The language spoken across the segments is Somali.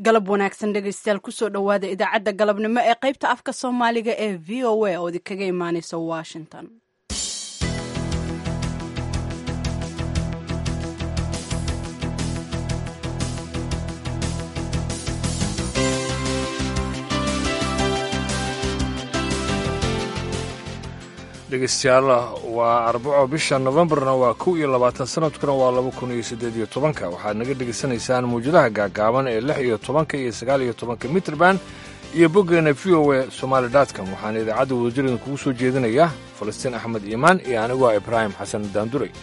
galab wanaagsan dhegaystayaal kusoo dhowaada idaacadda galabnimo ee qaybta afka soomaaliga ee v o a oo idinkaga imaaneysa washington dhegeystayaal waa arbaco bisha novembarna waa kow iyo labaatan sanadkuna waa laba kun iyo siddeed iyo tobanka waxaad naga dhegaysanaysaan mawjadaha gaagaaban ee lix iyo tobanka iyo sagaal iyo tobanka mitrband iyo boggeena v o a somaali dotcom waxaana idaacadda wadajirdan kugu soo jeedinaya falastiin axmed iimaan iyo anigu ah ibraahim xasan daanduray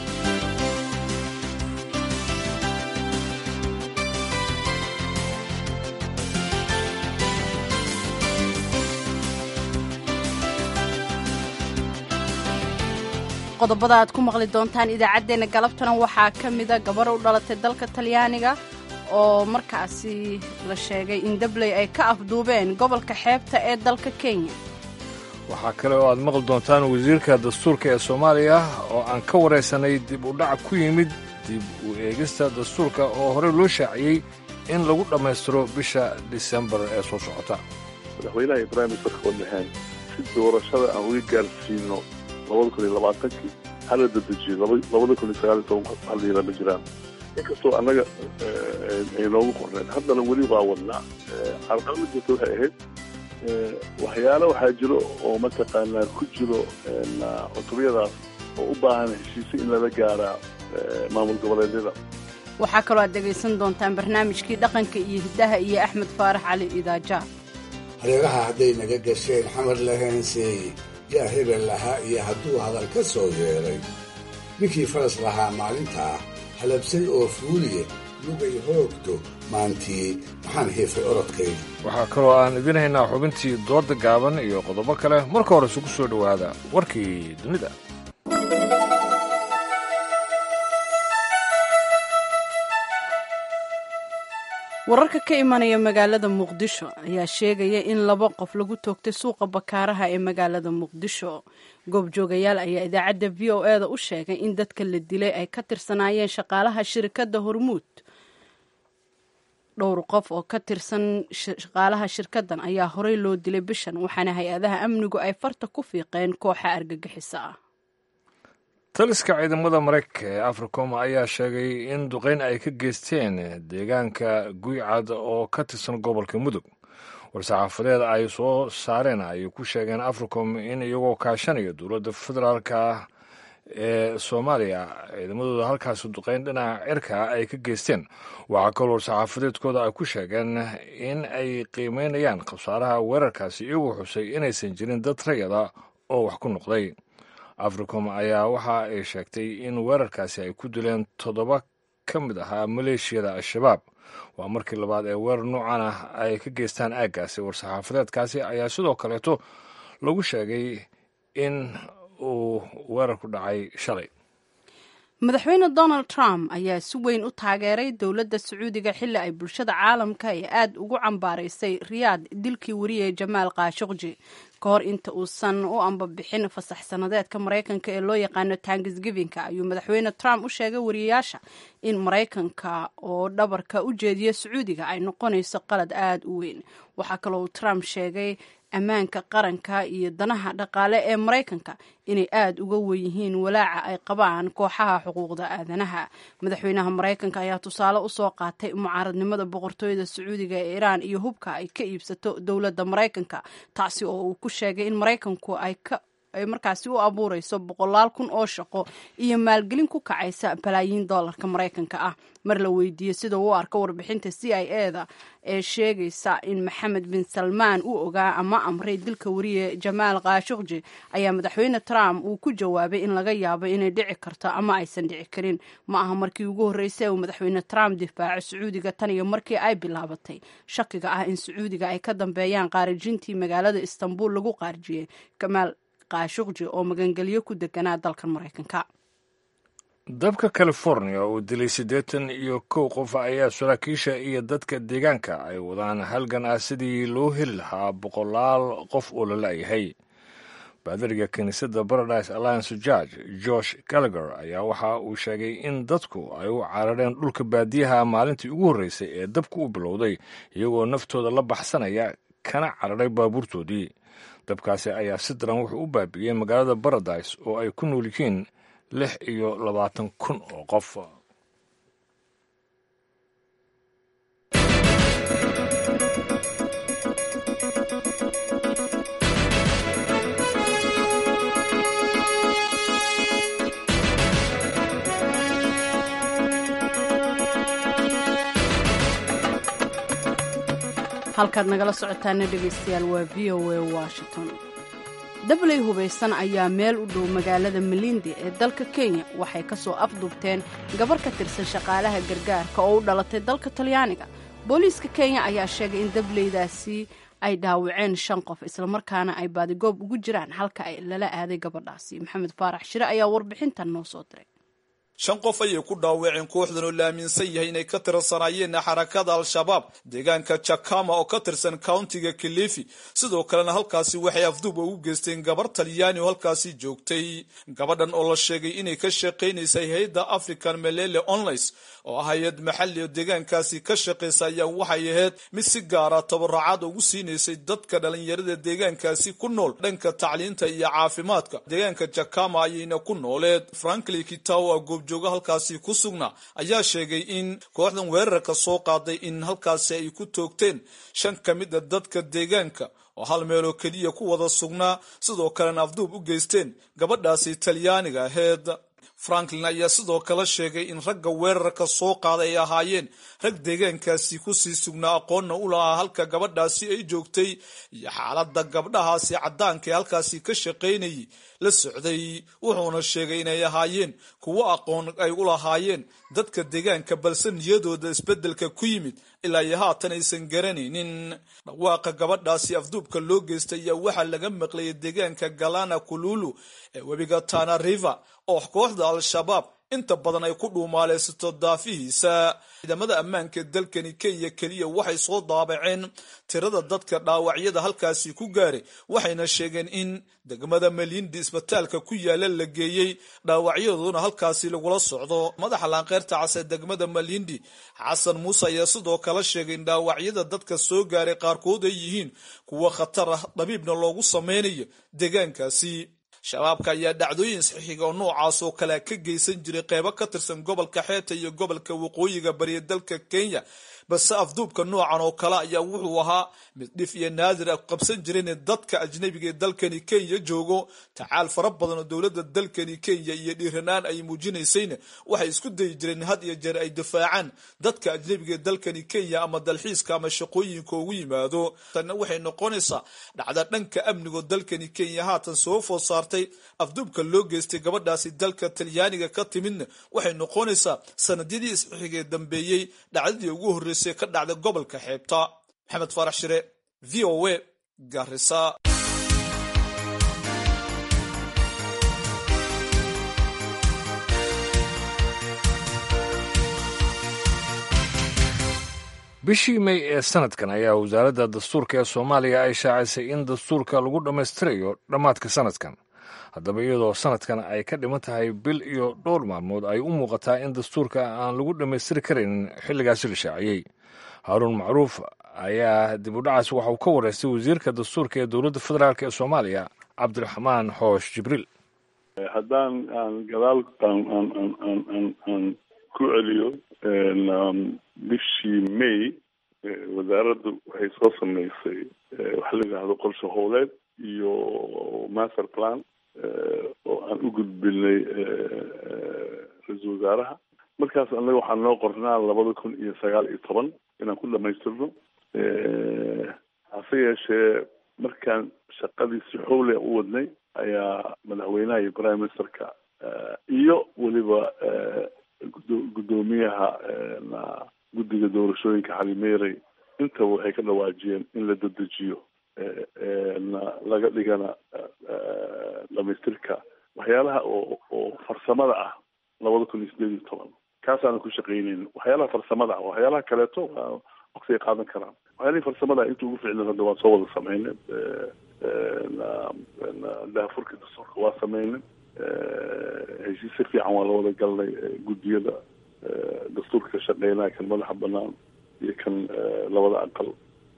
qodobada aad ku maqli doontaan idaacaddeenna galabtana waxaa ka mida gabar u dhalatay dalka talyaaniga oo markaasi la sheegay in dabley ay ka afduubeen gobolka xeebta ee dalka kenya waxaa kale oo aad maqli doontaan wasiirka dastuurka ee soomaaliya oo aan ka waraysanay dib u dhac ku yimid dib u eegista dastuurka oo horey loo shaaciyey in lagu dhammaystiro bisha disembar ee soo socota madaxweynaha ibraahim sarkoon lahaan si doorashada aan uga gaarsiino labada kun iyo labaatankii hala dadejiyo labada kun iyo sagaal iyo toban haliila ma jiraan inkastoo annaga ay noogu qorneen haddana weli waa wadnaa carqalada jirta waxay ahayd waxyaalo waxaa jiro oo mataqaanaa ku jiro cutubiyadaas oo u baahan heshiise in lala gaaraa maamul goboleedyada waxaa kaloo aad dhegaysan doontaan barnaamijkii dhaqanka iyo hiddaha iyo axmed faarax cali idaaja hareeraha hadday naga gasheen xamar laheenseeye yaa hebel lahaa iyo hadduu hadal ka soo yeedhay ninkii faras lahaa maalintaa halabsay oo fuuliye lugay hoogto maantii maxaan heefay orodkayga waxaa kaloo aan idin haynaa xubintii doodda gaaban iyo qodobo kale marka hore isugu soo dhowaada warkii dunida wararka ka imanaya magaalada muqdisho ayaa sheegaya in laba qof lagu toogtay suuqa bakaaraha ee magaalada muqdisho goobjoogayaal ayaa idaacadda v o e da u sheegay in dadka la dilay ay ka tirsanaayeen shaqaalaha shirkadda hormuud dhowr qof oo ka tirsan shaqaalaha shirkaddan ayaa horey loo dilay bishan waxaana hay-adaha amnigu ay farta ku fiiqeen kooxa argagixisa ah taliska ciidamada maraykanka ee africom ayaa sheegay in duqayn ay ka geysteen deegaanka guycad oo ka tirsan gobolka mudug war-saxaafadeed ay soo saareen ayay ku sheegeen africom in iyagoo kaashanaya dowladda federaalka ee soomaaliya ciidamadooda halkaasi duqayn dhinaca cirka ay ka geysteen waxaa kaloo war-saxaafadeedkooda ay ku sheegeen in ay qiimeynayaan khasaaraha weerarkaasi iyagoo xusay inaysan jirin dad rayada oo wax ku noqday africom ayaa waxa ay sheegtay in weerarkaasi ay ku dileen toddoba ka mid ahaa maleeshiyada al-shabaab waa markii labaad ee weerar noocan ah ay ka geystaan aaggaasi war-saxaafadeedkaasi ayaa sidoo kaleeto lagu sheegay in uu weerarku dhacay shalay madaxweyne donald trump ayaa si weyn u taageeray dowladda sacuudiga xilli ay bulshada caalamka ee aad ugu cambaaraysay riyaad dilkii wariyay jamaal kaashuqji ka hor inta uusan u ambabixin fasax sanadeedka maraykanka ee loo yaqaano tangisgivinka ayuu madaxweyne trump u sheegay wariyayaasha in maraykanka oo dhabarka u jeediya sacuudiga ay noqonayso qalad aada u weyn waxaa kaloo uu trump sheegay ammaanka qaranka iyo danaha dhaqaale ee maraykanka inay aada uga wenyihiin walaaca ay qabaan kooxaha xuquuqda aadanaha madaxweynaha maraykanka ayaa tusaale usoo qaatay mucaaradnimada boqortooyada sacuudiga ee iraan iyo hubka ay ka iibsato dowladda maraykanka taasi oo uu ku sheegay in maraykanku ay ka ay markaasi u abuureyso boqolaal kun oo shaqo iyo maalgelin ku kacaysa balaayiin doolarka maraykanka ah mar la weydiiyey sida uu arko warbixinta c i e da ee sheegaysa in maxamed bin salmaan uu ogaa ama amray dilka wariye jamaal kaashuqji ayaa madaxweyne trump uu ku jawaabay in laga yaabo inay dhici karto ama aysan dhici karin ma aha markii ugu horreysay uu madaxweyne trump difaaco sacuudiga tan iyo markii ay bilaabatay shakiga ah in sacuudiga ay ka dambeeyaan qaarijintii magaalada istanbul lagu qaarijiyey kamaal kaashuqji oo magangelyo ku deganaa dalkan maraykanka dabka california oo dilay siddeetan iyo kow qof ayaa saraakiisha iyo dadka deegaanka ay wadaan halgan ah sidii loo heli lahaa boqolaal qof oo la la'yahay baadariga kiniisadda paradise alliance george josh gallagher ayaa waxa uu sheegay in dadku ay u carareen dhulka baadiyaha maalintii ugu horreysay ee dabku u bilowday iyagoo naftooda la baxsanaya kana cararay baabuurtoodii dabkaasi ayaa si daran wuxuu u baabi'iyey magaalada paradise oo ay ku nool yihiin lix iyo labaatan kun oo qof halkaad nagala socotaana dhegaystayaal waa v o a washington dabley hubaysan ayaa meel u dhow magaalada malindi ee dalka kenya waxay ka soo afduubteen gabar ka tirsan shaqaalaha gargaarka oo u dhalatay dalka talyaaniga booliiska kenya ayaa sheegay in dableydaasi ay dhaawaceen shan qof islamarkaana ay baadigoob ugu jiraan halka ay lala aaday gabadhaasi maxamed faarax shire ayaa warbixintan noo soo diray shan qof ayay ku dhaawaceen kooxdan oo la aaminsan yahay inay ka tirsanaayeen xarakada al-shabaab deegaanka jakama oo ka tirsan countiga kilifi sidoo kalena halkaasi waxay afduub ugu geysteen gabar talyaani oo halkaasi joogtay gabadhan oo la sheegay inay ka shaqaynaysay hay-adda african melele onlines oo ah hay-ad maxali oo deegaankaasi ka shaqaysa ayaa waxay ahayd mid si gaara tabaracad ugu siinaysay dadka dhalinyarada deegaankaasi ku nool dhanka tacliinta iyo caafimaadka deegaanka jakama ayayna ku nooleed frankli kitaw goobjooga halkaasi ku sugnaa ayaa sheegay in kooxdan weerarka soo qaaday in halkaasi ay ku toogteen shan ka mid a dadka deegaanka oo hal meeloo keliya ku wada sugnaa sidoo kalena afduub u geysteen gabadhaasi talyaaniga aheed franklin ayaa sidoo kale sheegay in ragga weerarka soo qaaday ay ahaayeen rag deegaankaasi kusii sugnaa aqoonna u lahaa halka gabadhaasi ay joogtay iyo xaaladda gabdhahaasi caddaanka ee halkaasi ka shaqaynayay la socday wuxuuna sheegay inay ahaayeen kuwo aqoon ay u lahaayeen dadka deegaanka balse niyadooda isbeddelka ku yimid ilaa iyo haatan aysan garanaynin dhawaaqa gabadhaasi afduubka loo geystay ayaa waxaa laga maqlayay deegaanka galana kululu ee webiga tana river oo kooxda al-shabaab inta badan ay ku dhuumaaleysato daafihiisa ciidamada ammaanka ee dalkani kenya keliya waxay soo daabaceen tirada dadka dhaawacyada halkaasi ku gaaray waxayna sheegeen in degmada malindi isbitaalka ku yaala la geeyey dhaawacyadooduna halkaasi lagula socdo madaxa laanqeyrta cas ee degmada malindi xasan muuse ayaa sidoo kale sheegay in dhaawacyada dadka soo gaaray qaarkood ay yihiin kuwo khatar ah dhabiibna loogu sameynayo deegaankaasi shabaabka ayaa dhacdooyin saxiiga oo noocaas oo kale ka geysan jiray qeybo ka tirsan gobolka xeeta iyo gobolka waqooyiga bariya dalka kenya balse afduubka noocan oo kale ayaa wuxuu ahaa mid dhif iyo naadir a qabsan jireen dadka ajnabiga ee dalkani kenya joogo tacaal fara badan oo dowladda dalkani kenya iyo dhiiranaan ay muujinaysayna waxay isku dayi jireen had iyo jeer ay difaacaan dadka ajnabiga ee dalkani kenya ama dalxiiska ama shaqooyinka ugu yimaado tanna waxay noqonaysaa dhacda dhanka amnigo dalkani kenya haatan soo food saartay afduubka loo geystay gabadhaasi dalka talyaaniga ka timidna waxay noqonaysaa sanadyadii isxigee dambeeyey dhacdadii ugu horreysay ka dhacda gobolka xeebta maxamed faarax shire v o a garisa bishii may ee sanadkan ayaa wasaaradda dastuurka ee soomaaliya ay shaacisay in dastuurka lagu dhammaystirayo dhammaadka sanadkan haddaba iyadoo sanadkan ay ka dhiman tahay bil iyo dhowr maalmood ay u muuqataa in dastuurka aan lagu dhammaystiri karaynin xilligaasi la shaaciyey haaruun macruuf ayaa dib u dhacaas waxa uu ka wareystay wasiirka dastuurka ee dowladda federaalk ee soomaaliya cabdiraxmaan xoosh jibriil haddaan aan gadaal aan aan aan aan aan aan ku celiyo bishii may wasaaraddu waxay soo sameysay waxa la yidhaahdo qorshe howleed iyo master plan oo aan u gudbinay ra-iisul wasaaraha markaas annaga waxaa noo qornaa labada kun iyo sagaal iyo toban inaan ku dhamaystirno hase yeeshee markaan shaqadiisi xowle u wadnay ayaa madaxweynaha iyo prime ministerka iyo weliba guddoomiyaha guddiga doorashooyinka xalimeerey intaba waxay ka dhawaajiyeen in la dedejiyo laga dhigana dhamaystirka waxyaalaha oo oo farsamada ah labada kun iyo sideed iyo toban kaasaana ku shaqeyneyn waxyaalaha farsamada ah waxyaalaha kaleeto waqtigay qaadan karaan waxyaalihii farsamada inta ugu ficlan hadda waan soo wada sameynay daafurka dastuurka waa sameynay heshiis si fiican waa la wada galnay guddiyada dastuurka ka shaqeynaya kan madaxa banaan iyo kan labada aqal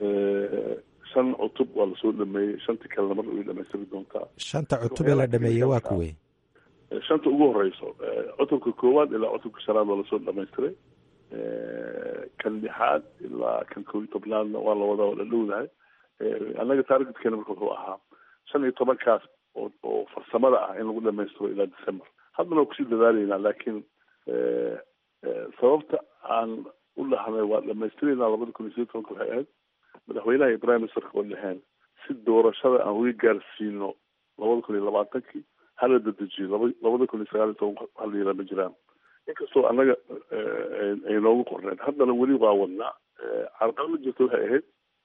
shan cutub waa lasoo dhameeyey shantii kalena mar way dhamaystiri doontaa shanta cutub ee la dhameeyey waa kuwey shanta ugu horeyso cutubka koowaad ilaa cutubka shanaad waa lasoo dhamaystiray kan lixaad ilaa kan koo iyo tobnaadna waa lawada wada dhowdahay annaga taargetkeena marka wuxuu ahaa shan iyo tobankaas oo oo farsamada ah in lagu dhamaystiro ilaa december haddana waa kusii dadaalaynaa laakiin sababta aan u dhahnay waa dhamaystiraynaa labada kun iyo sideed tobanka waxay ahayd madaxweynaha iyo prime ministerka oo dhaheen si doorashada aan uga gaarsiino labada kun iyo labaatankii hala dedejiyo laba labada kun iyo sagaal iyo toban hal yara ma jiraan inkastoo annaga ay noogu qorneen haddana weli waa wadnaa carqalada jirta waxay ahayd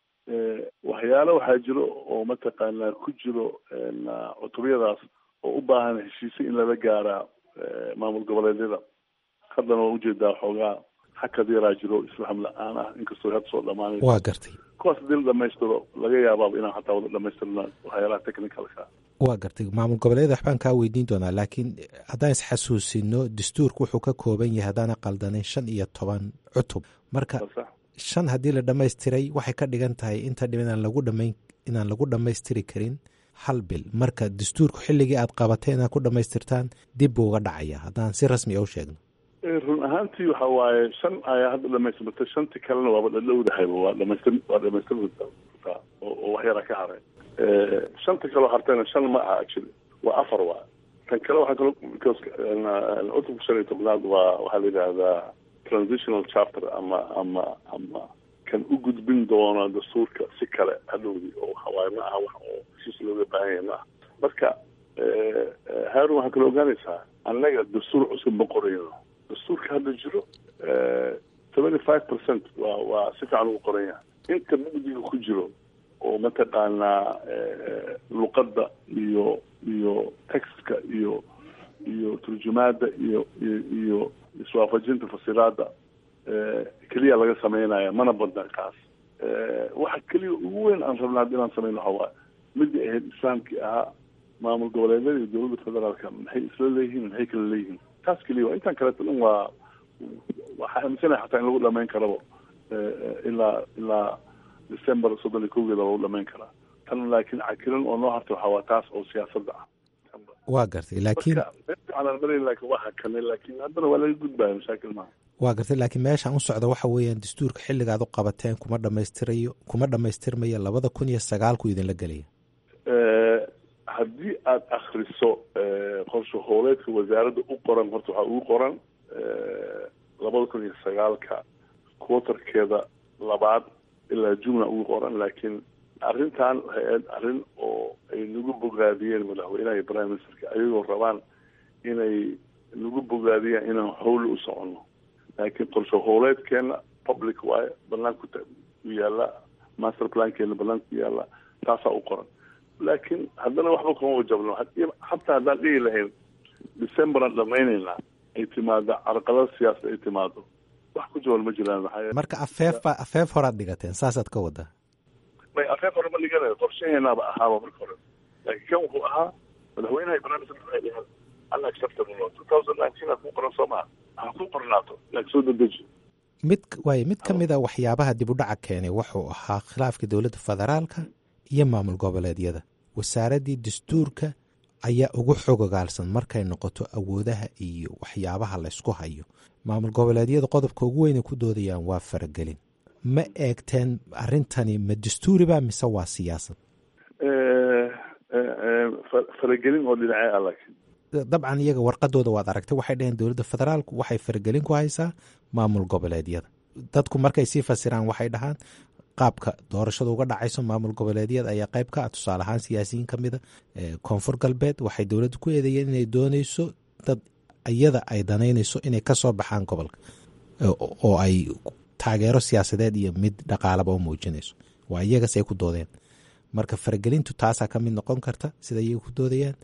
waxyaalo waxaa jiro oo mataqaanaa ku jiro cutubyadaas oo u baahan heshiise in lala gaaraa maamul goboleedyada haddana waa ujeedaa xoogaa xakad yaraa jiro isfaham la-aan ah inkastoo hadda soo dhamaanay waa gartay kuwaas hadii la dhamaystiro laga yaabaaba inaan xataa wada dhamaystirna waxyaalaha technicalka waa gartay maamul goboleeda waxbaan kaa weydiin doonaa laakiin haddaan isxasuusino dastuurka wuxuu ka kooban yahay haddaana qaldanin shan iyo toban cutub marka shan haddii la dhamaystiray waxay ka dhigan tahay inta dhib inaan lagu dhamayn inaan lagu dhammaystiri karin hal bil marka dastuurku xilligii aad qabatay inaad ku dhammaystirtaan dib buu uga dhacaya haddaan si rasmi a u sheegno run ahaantii waxa waaye shan ayaa hadda dhamaystirmata shantii kalena waaba dhadhowdahayba waa dhamaystir waa dhamaystirtaa oo wax yaraa ka haray shanta kaloo hartayna shan ma aha actually waa afar waa kan kale waxaa kaloo because cutubka shan iyo tobnaad waa waxaa la yidhaahdaa transitional chapter ama ama ama kan u gudbin doona dastuurka si kale hadhowdii oo waxawaaye ma aha wax oo heshiis looga baahan yahay ma aha marka haarun waxaa kaloo ogaanaysaa annaga dastuur cusub ma qorayno dastuurka hadda jiro seventy five percent waa waa si fiican ugu qoran yahay inta mugdiga ku jiro oo mataqaanaa luqadda iyo iyo textka iyo iyo turjumaadda iyo iyo iyo iswaafajinta fasiraadda keliya laga sameynaya mana badna kaas waxa keliya ugu weyn aan rabna haddi inaan sameyno waxa waaye midii ahayd islaamkii ahaa maamul goboleedyada iyo dowladda federaalka maxay isla leeyihiin maxay kala leeyihiin taas keliya waa intaan kaleeto dhan waa waxaa aaminsanaya xataa in lagu dhamayn karaba ilaa ilaa december soddon iyo kowgeeda lagu dhamayn karaa tan laakiin cakiran oo noo harta waxaa waa taas oo siyaasadda ah waa gartay laakiin aanan marayn laakiin waa hakanay laakiin haddana waa laga gudbaya mashaakil maaha waa gartay laakiin meeshaan u socda waxa weeyaan dastuurka xilligaad u qabateen kuma dhamaystirayo kuma dhamaystirmaya labada kun iyo sagaalku idinla gelaya haddii aada akriso qorshe hooleedka wasaaradda u qoran horta waxaa ugu qoran labada kun iyo sagaalka quaterkeeda labaad ilaa jumla ugu qoran laakiin arrintan waxay ahayd arrin oo ay nagu bogaadiyeen madaxweynaha iyo prime ministerka ayagoo rabaan inay nagu bogaadiyaan inaan howli u soconno laakiin qorshe hooleedkeena public waaye banaanku u yaalla master plankeena banaanka ku yaalla taasaa u qoran laakiin haddana waxba kuma wajabno xataa haddaan dhihi lahayn decemberan dhamaynaynaa ay timaado carqalada siyaasad ay timaado wax ku jaban ma jiraan maxaa marka afeef ba afeef horaad dhigateen saasaad ka wadaa may afeef hore ma dhiganayo qorshaheenaaba ahaaba marka hore laakiin kan wuxuu ahaa madaxweynaha iyo prime minister waxay dheheen unacceptable two thousand nineteen aad ku qoran soo maha ha ku qornaato laakiin soo dedeji mid waayo mid ka mid a waxyaabaha dib u dhaca keenay wuxuu ahaa khilaafka dowladda federaalka iyo maamul goboleedyada wasaaraddii dastuurka ayaa ugu xogogaalsan markay noqoto awoodaha iyo waxyaabaha laysku hayo maamul goboleedyada qodobka ugu weynay ku doodayaan waa faragelin ma eegteen arrintani ma dastuuriba mise waa siyaasad faragelin oo dhinacee ah laakiin dabcan iyaga warqadooda waad aragtay waxay dhaheen dowladda federaalku waxay faragelin ku haysaa maamul goboleedyada dadku markay sii fasiraan waxay dhahaan qaabka doorashada uga dhacayso maamul goboleedyada ayaa qayb ka ah tusaale ahaan siyaasiyiin ka mida koonfur galbeed waxay dowladda ku eedeeyeen inay dooneyso dad iyada ay danaynayso inay kasoo baxaan gobolka oo ay taageero siyaasadeed iyo mid dhaqaalaba u muujinayso waa iyagas ay ku doodeen marka faragelintu taasaa ka mid noqon karta sida iyaga ku doodayaan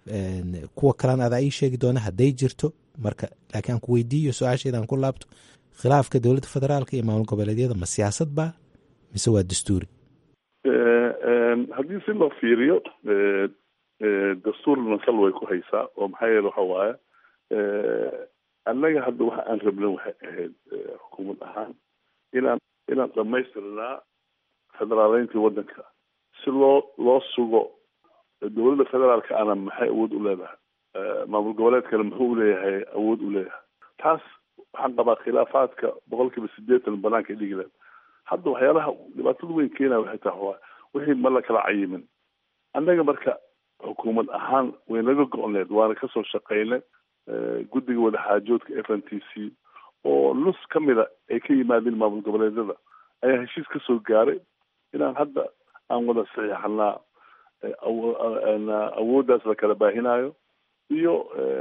kuwa kalena adaa ii sheegi doona hadday jirto marka laakiin aan ku weydiiyo su-aasheeda aan ku laabto khilaafka dowladda federaalka iyo maamul goboleedyada ma siyaasad ba mise waa dastuuri haddii si loo fiiriyo dastuurna sal way ku haysaa oo maxaa yeele waxa waaye annaga hadda waxa aan rabna waxay ahayd xukuumad ahaan inaan inaan dhamaystirnaa federaaleyntii waddanka si loo loo sugo dowladda federaalka ana maxay awood u leedahay maamul goboleedkana muxuu uleeyahay awood u leeyahay taas waxaan qabaa khilaafaadka boqol kiiba sideetan banaanka dhigi leed hadda waxyaalaha dhibaatada weyn keenaya waxay tahay waa wixii ma la kala cayimin annaga marka xukuumad ahaan way naga go-need waana kasoo shaqaynay guddiga wadaxaajoodka f n t c oo nus ka mida ay ka yimaadeen maamul goboleedyada ayaa heshiis kasoo gaaray inaan hadda aan wada saxiixanaa awooddaas la kala baahinayo iyo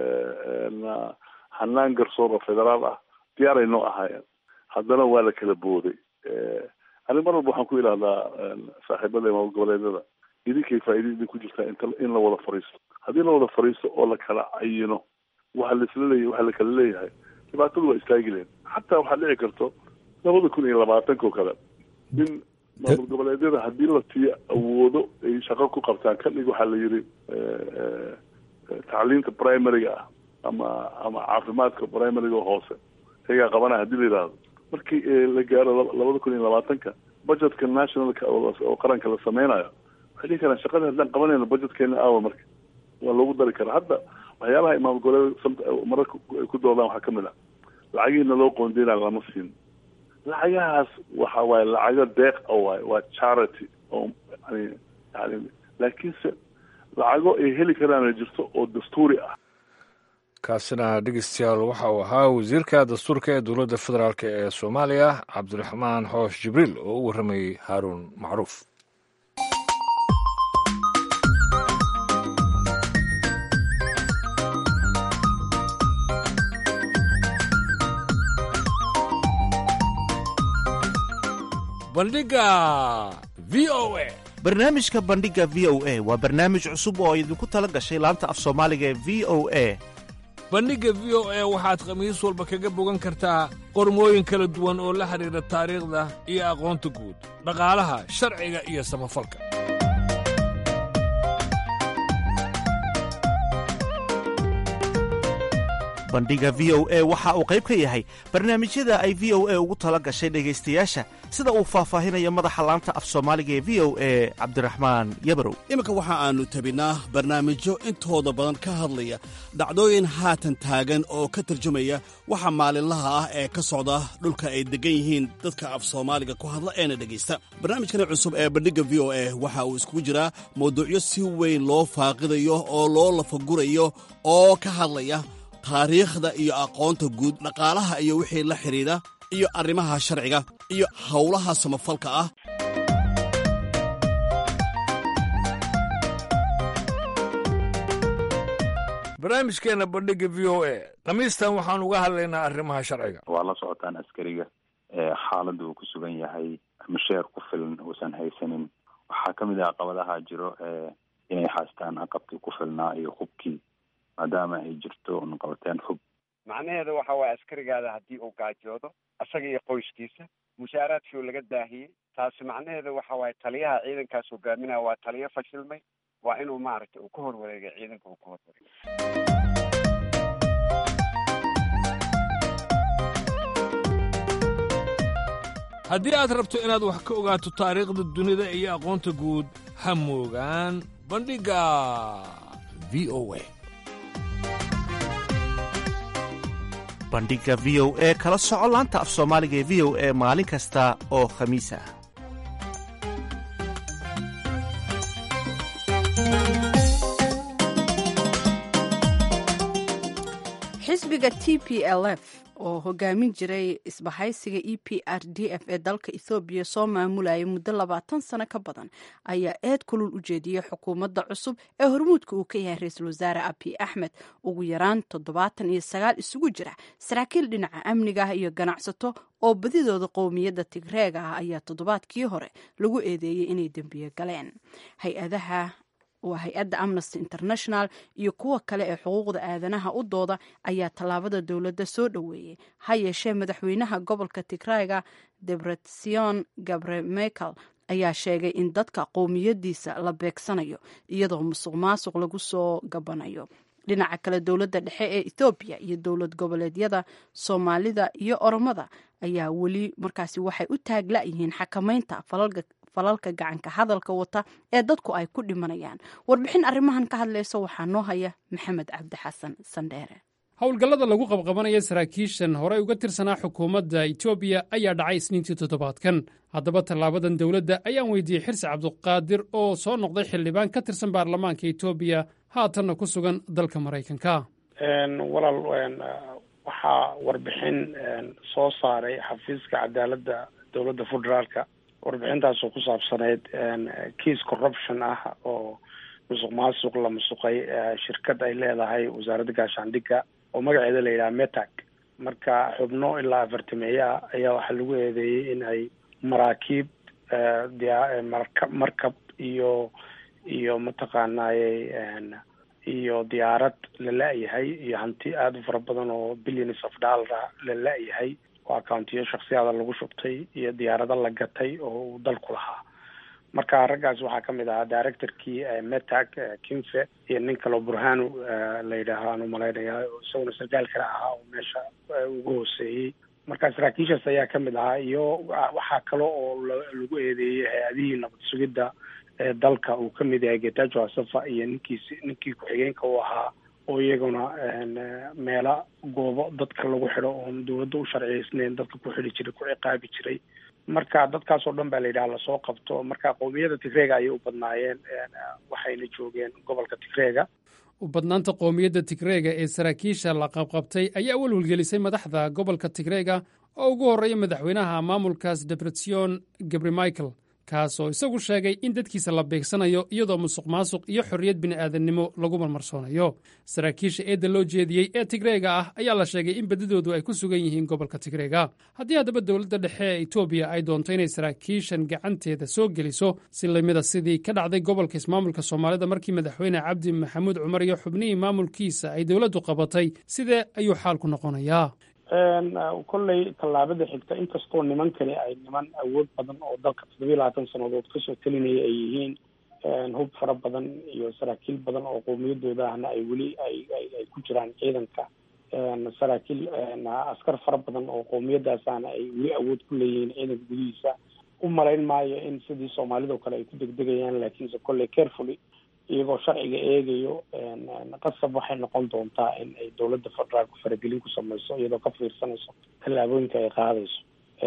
hanaan garsoor oo federaal ah diyaaray noo ahaayeen haddana waa la kala booday ani mar walba waxaan ku idhahdaa saaxiibada maamul goboleedyada idinkay faa'iida idin ku jirtaa inta in la wada fariisto haddii la wada fariisto oo la kala cayino waxa laisla leeyahy waxa la kala leeyahay dhibaatadu waa istaagi leen xataa waxaa dhici karto labada kun iyo labaatanka oo kale in maamul goboleedyada haddii la siiyo awoodo ay shaqo ku qabtaan ka dhig waxaa la yidhi tacliinta primaryga ah ama ama caafimaadka primaryga hoose iyagaa qabanaya hadii la yidhaahdo markii la gaaro labada kun iyo labaatanka budgetka nationalka oo qaranka la sameynayo waxay dhihi karaan shaqada haddaan qabanayno budgetkeena aawa marka waa loogu dari karaa hadda waxyaalaha ay maamul goboleed mararka ay ku doodaan waxaa kamid ah lacagihiina loo qoondeynayo lama siin lacagahaas waxa waaye lacago deeq a waaye waa charity oo yani yani laakiinse lacago ay heli karaan jirto oo dastuuri ah kaasina dhegeystayaal waxa uu ahaa wasiirka dastuurka ee dowladda federaalk ee soomaaliya cabdiraxmaan xoosh jibriil oo u warramayey haaruun macruuf bandhiga v o a barnaamijka bandhiga v o a waa barnaamij cusub oo idinku tala gashay laanta af soomaaliga ee v o a bandhigga v o a waxaad khamiis walba kaga bogan kartaa qormooyin kala duwan oo la xidhiidha taariikhda iyo aqoonta guud dhaqaalaha sharciga iyo samafalka bandhiga v o a waxa uu qayb ka yahay barnaamijyada ay v o a ugu tala gashay dhegaystayaasha sida uu faahfaahinayo madaxa laanta af soomaaliga ee v o a cabdiraxmaan yabarow iminka waxa aannu tabinaa barnaamijyo intooda badan ka hadlaya dhacdooyin haatan taagan oo ka tarjumaya waxa maalinlaha ah ee ka socda dhulka ay deggan yihiin dadka af soomaaliga ku hadla eena dhegaysta barnaamijkani cusub ee bandhigga v o a waxa uu iskugu jiraa mawduucyo si weyn loo faaqidayo oo loo lafagurayo oo ka hadlaya taariikhda iyo aqoonta guud dhaqaalaha iyo wixii la xidhiidha iyo arrimaha sharciga iyo howlaha samafalka ah barnaamijkeenna bandhigga v o a khamiistan waxaan uga hadlaynaa arrimaha sharciga waa la socotaan askariga xaaladda uu ku sugan yahay masheer ku filan uusan haysanin waxaa ka mid ah caqabadaha jiro inay haystaan aqabkii ku filnaa iyo hubkii maadaama ay jirto naqabateen hub macnaheeda waxa waaye askarigaada haddii uu gaajoodo isaga iyo qoyskiisa mushaaraadkii laga daahiyey taasi macnaheeda waxa waaye taliyaha ciidankaas hogaaminaya waa taliyo fashilmay waa inuu maaragtay uu ka horwareegay ciidanka uu ka horwareegay haddii aad rabto inaad wax ka ogaato taariikhda dunida iyo aqoonta guud ha moogaan bandhigga v o a bandhigga v o e kala soco laanta af soomaaliga ee v o e maalin kasta oo khamiis ah xisbiga t p l f oo hogaamin jiray isbahaysiga e p r d f ee dalka ethoobiya soo maamulayay muddo labaatan sano ka badan ayaa eed kulul u jeediyey xukuumadda cusub ee hormuudka uu ka yahay ra-iisul wasaare abiy axmed ugu yaraan toddobaatan iyo sagaal isugu jira saraakiil dhinaca amniga ah iyo ganacsato oo badidooda qowmiyadda tigreega ah ayaa toddobaadkii hore lagu eedeeyey inay dembiye galeen hay-adaha oo hay-adda amnesty international iyo kuwa kale ee xuquuqda aadanaha u dooda ayaa tallaabada dowladda soo dhoweeyey ha yeeshee madaxweynaha gobolka tigrayga debretsion gabre michael ayaa sheegay in dadka qowmiyadiisa la beegsanayo iyadoo musuq maasuq lagu soo gabanayo dhinaca kale dowladda dhexe ee ethoobiya iyo dowlad goboleedyada soomaalida iyo oromada ayaa weli markaasi waxay u taagla-yihiin xakamaynta falalka gacanka hadalka wata ee dadku ay ku dhimanayaan warbixin arrimahan ka hadlaysa waxaa noo haya maxamed cabdi xasan sandheere howlgallada lagu qabqabanaya saraakiishan horey uga tirsanaa xukuumadda etoobiya ayaa dhacay isniintii toddobaadkan haddaba tallaabadan dowladda ayaan weydiiyey xirsi cabduqaadir oo soo noqday xildhibaan ka tirsan baarlamaanka etoobiya haatanna ku sugan dalka maraykanka walaal waxaa warbixin soo saaray xafiiska cadaaladda dowladda federaalka warbixintaasoo ku saabsaneyd kiis corruption ah oo musuq maasuq la musuqay shirkad ay leedahay wasaaradda gaashaandhigga oo magaceeda la yidhaha metag marka xubno ilaa afartameeyaa ayaa waxaa lagu eedeeyey in ay maraakiib marka markab iyo iyo mataqaanaaye iyo diyaarad la la-yahay iyo hanti aada u fara badan oo billions of dollar la la-yahay oo accountiyo shaksiyaada lagu shubtay iyo diyaarado la gatay oo uu dalku lahaa marka raggaas waxaa ka mid ahaa directorkii metag kinfe iyo nin kaleo burhanu la yidhaaha aan umalaynaya isaguna sarkaal kale ahaa oo meesha ugu hooseeyey marka saraakiishaas ayaa ka mid ahaa iyo waxaa kale oo lagu eedeeyey hay-adihii nabad sugidda ee dalka uu ka mid yahay getajo asafa iyo ninkiisi ninkii ku-xigeenka u ahaa oo iyaguna meela goobo dadka lagu xidho oon dowladda u sharciyeysnayn dadka ku xidhi jiray ku ciqaabi jiray marka dadkaas oo dhan baa la yidhaha lasoo qabto marka qowmiyada tigreega ayay u badnaayeen waxayna joogeen gobolka tigreega u badnaanta qowmiyadda tigreega ee saraakiisha la qabqabtay ayaa welwelgelisay madaxda gobolka tigreega oo ugu horreeya madaxweynaha maamulkaas debretsion gabri michael kaasoo isagu sheegay in dadkiisa la beegsanayo iyadoo musuq maasuq iyo xorriyad bini'aadannimo lagu marmarsoonayo saraakiisha eedda loo jeediyey ee tigreega ah ayaa la sheegay in badidoodu ay ku sugan yihiin gobolka tigreega haddii haddaba dowladda dhexe ee etoobiya ay doonto inay saraakiishan gacanteeda soo geliso si lamida sidii ka dhacday gobolka ismaamulka soomaalida markii madaxweyne cabdi maxamuud cumar iyo xubnihii maamulkiisa ay dowladdu qabatay sidee ayuu xaalku noqonayaa kolley tallaabada xigta inkastoo nimankani ay niman awood badan oo dalka toddobiya labaatan sannadood kasoo telinaya ay yihiin hub fara badan iyo saraakiil badan oo qowmiyadooda ahna ay weli ay ay ku jiraan ciidanka saraakiil askar fara badan oo qowmiyadaasahna ay weli awood ku leeyihiin ciidanka gudihiisa u malayn maayo in sidii soomaalida oo kale ay ku degdegayaan laakiinse kolley carefully iyagoo sharciga eegayo qasab waxay noqon doontaa in ay dowladda federaalku faragelin ku samayso iyadoo ka fiirsanayso tallaabooyinka ay qaadayso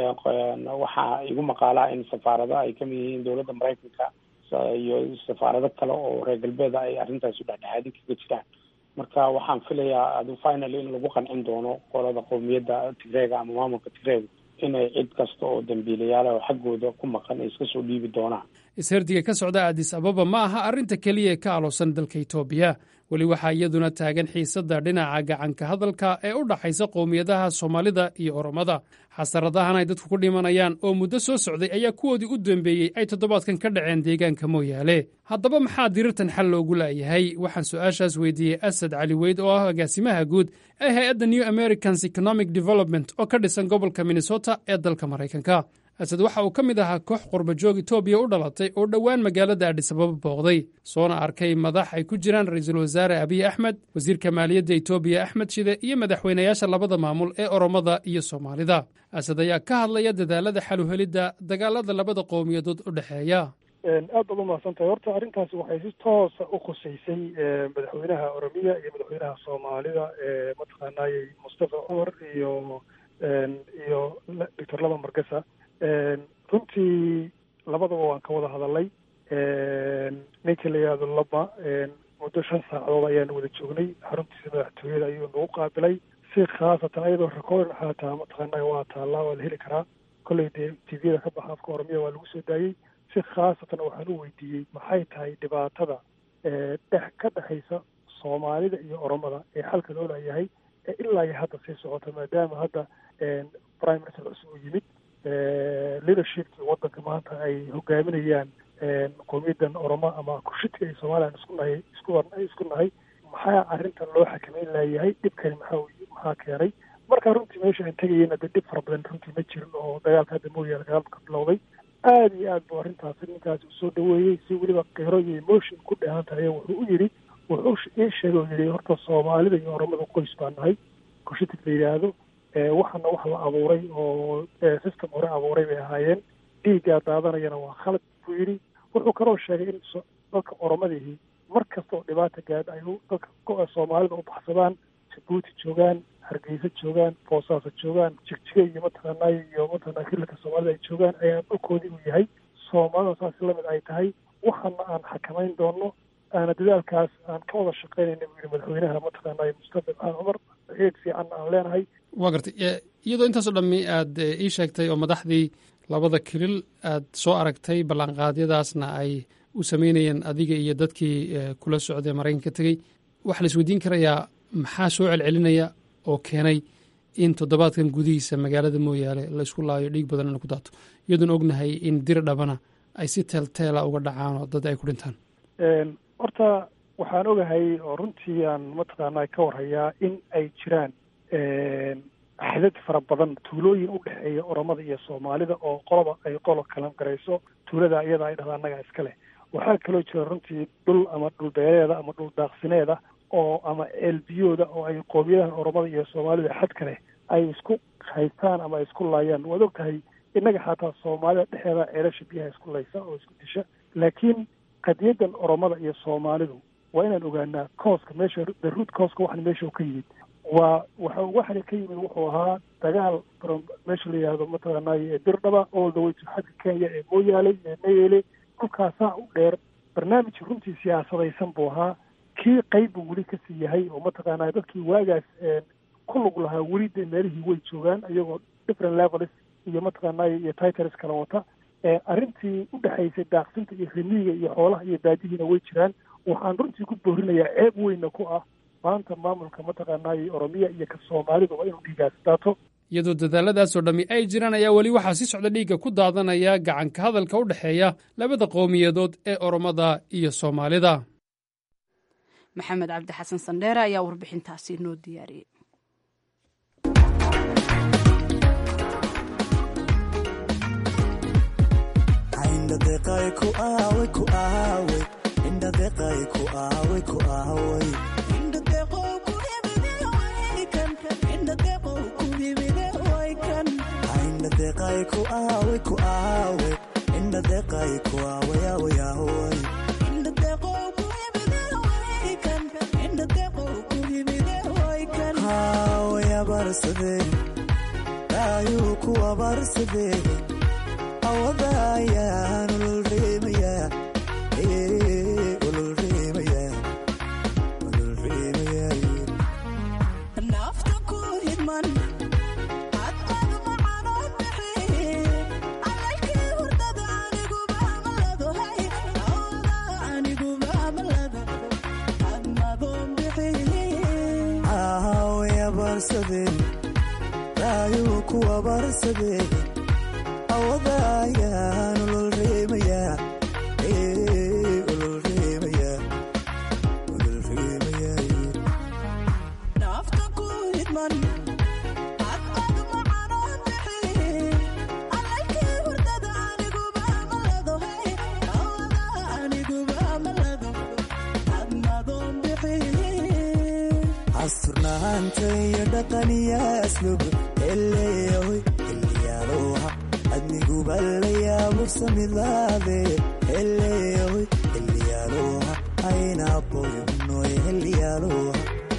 waxaa igu maqaalaa in safaarado ay kamid yihiin dowladda maraykanka iyo safaarado kale oo reer galbeeda ay arrintaasi dhexdhexaadin kaga jiraan marka waxaan filayaa adu final in lagu qancin doono qolada qowmiyadda tigreega ama maamulka tigreega inay cid kasta oo dambiilayaala oo xaggooda ku maqan ay iska soo dhiibi doonaan isherdiga ka socda addis ababa ma aha arrinta keliya ee ka aloosan dalka etoobiya weli waxaa iyaduna taagan xiisadda dhinaca gacanka hadalka ee u dhaxaysa qowmiyadaha soomaalida iyo oromada xasaradahan ay dadku ku dhimanayaan oo muddo soo socday ayaa kuwoodii u dambeeyey ay toddobaadkan ka dhaceen deegaanka mooyaale haddaba maxaa dirirtan xal loogu la'yahay waxaan su-aashaas weydiiyey asad cali weyd oo ah agaasimaha guud ee hay-adda new americans economic development oo ka dhisan gobolka minnesota ee dalka maraykanka asad waxa uu ka mid ahaa koox qurbajoog etoobiya u dhalatay oo dhowaan magaalada adhisababa booqday soona arkay madax ay ku jiraan ra-iisul wasaare abiy axmed wasiirka maaliyadda etoobiya axmed shide iyo madaxweynayaasha labada maamul ee oromada iyo soomaalida asad ayaa ka hadlaya dadaalada xaluhelidda dagaalada labada qowmiyadood u dhexeeya aad baad umahadsantahay horta arrintaasi waxay si toosa u khuseysay madaxweynaha oromiya iyo madaxweynaha soomaalida mataqaanayey mustafa cumar iyo iyo doctor laba margasa runtii labadaba waan ka wada hadalay ninka la yihahdo laba muddo shan saacadood ayaanu wada joognay xaruntiisa madaxtooyada ayuu nagu qaabilay si khaasatan ayadoo recordin xaataa mataqaanaa waa taallaa waa la heli karaa kolley dee tviyada ka baxa afka oromiya waa lagu soo daayey si khaasatan waxaan u weydiiyey maxay tahay dhibaatada dhex ka dhexaysa soomaalida iyo oromada ee xalka loo leeyahay ee ilaa iyo hadda sii socota maadaama hadda prime minister cusub uu yimid leadershipkii waddanka maanta ay hogaaminayaan qowmiyadan oromo ama kushidka iyo somalilan isku nahay isku isku nahay maxaa arrintan loo xakameyn layahay dhibkani maxaa maxaa keenay marka runtii meesha aan tegayena de dhib fara badan runtii ma jirin oo dagaalka hadda mooyaane dagaalka bilowday aada iyo aad buu arrintaasi ninkaasi usoo dhaweeyey si weliba qiro iyo emotion ku dheehan tahay wuxuu u yidhi wuxuu ii sheegay oo yidhi horta soomaalida iyo oromada qoys baa nahay kushitig la yidhaahdo waxana wax la abuuray oo system hore abuuray bay ahaayeen dhiiggaa daadanayana waa khalad buu yidhi wuxuu kaloo sheegay in dadka oromadihii mar kasta oo dhibaata gaadha ay dadka soomaalida u baxsadaan jabuuti joogaan hargeysa joogaan boosaaso joogaan jigjiga iyo mataqaanaayo iyo mataqanaa hirilka soomaalida ay joogaan ayaan dhulkoodii uu yahay soomaalida saas lamid ay tahay waxana aan xakamayn doono aana dadaalkaas aan ka wada shaqaynayna buu yihi madaxweynaha mataqaanaayo mustafa maxamed cumar eeg fiicanna aan leenahay waa gartay iyadoo intaasoo dhammi aad ii sheegtay oo madaxdii labada kilil aad soo aragtay ballanqaadyadaasna ay u sameynayeen adiga iyo dadkii kula socday maraykanka tegey waxaa la isweydiin karayaa maxaa soo celcelinaya oo keenay in toddobaadkan gudihiisa magaalada mooyaale la isku laayo dhiig badan ina ku daato iyadoon ognahay in dir dhabana ay si teelteela uga dhacaan oo dad ay ku dhintaan horta waxaan ogahay oo runtii aan mataqaanaa ka warhayaa in ay jiraan axdad fara badan tuulooyin u dhexeeya oromada iyo soomaalida oo qoloba ay qolo kalan garayso tuulada iyada ay dhahda annaga iska leh waxaa kaloo jira runtii dhul ama dhul beereeda ama dhul daaqsineeda oo ama ceelbiyooda oo ay qoomiyadahan oromada iyo soomaalida xad kale ay isku haystaan ama ay isku laayaan waad og tahay innaga xataa soomaalida dhexeeda ceelasha biyaha isku laysa oo isku disha laakiin qadiyadan oromada iyo soomaalidu waa inaan ogaanaa kooska meesha the root kooska waxan meesha ka yimid waa waxa waxana ka yimid wuxuu ahaa dagaal meesha la yihahdo mataqaanaayo dirdhaba all the way to xagga kenya ee mooyaale ee nayele dhulkaasaa u dheer barnaamij runtii siyaasadaysan buu ahaa kii qayb buu weli kasii yahay oo mataqaanaa dadkii waagaas ku lug lahaa weli de meelihii way joogaan iyagoo different levels iyo mataqaanaayo iyo titles kala wata arrintii u dhexaysay daaqsinta iyo rimiiga iyo xoolaha iyo daadihiina way jiraan waxaan runtii ku boorinayaa ceeb weyna ku ah maanta maamulka mataqaanaayo oromiya iyo ka soomaaliduba inuu dhiigaas daato iyadoo dadaaladaasoo dhammi ay jiraan ayaa weli waxaa si socda dhiigga ku daadanaya gacanka hadalka u dhexeeya labada qowmiyadood ee oromada iyo soomaalida maxamed cabdi xasan sandheere ayaa warbixintaasi noo diyaariyey ayuu ku abaarsadee awada ayaan ululreemayaa ululreemayaa ululreemayaa nafta ku hidman hadqad macanoo bixi alalkii hurdada aniguba amaladohay awada aniguba amalado admadoon bixi way abaarsadeen ayuu ku abaarsadee awada ayaan ululreemayaa ululreemayaa ululreemayaa nafta ku hidman hadqad macanoo bixi alalkii hurdada aniguba amaladohay awada aniguba amalado admadoon bixi asturnaanta iyo dhaqaniya aslub eleeyahoy xilliyaaloha adniguba layaabursamidlaade eleeyahoy xilliyaaloha aynaboynoy xilliyaaloha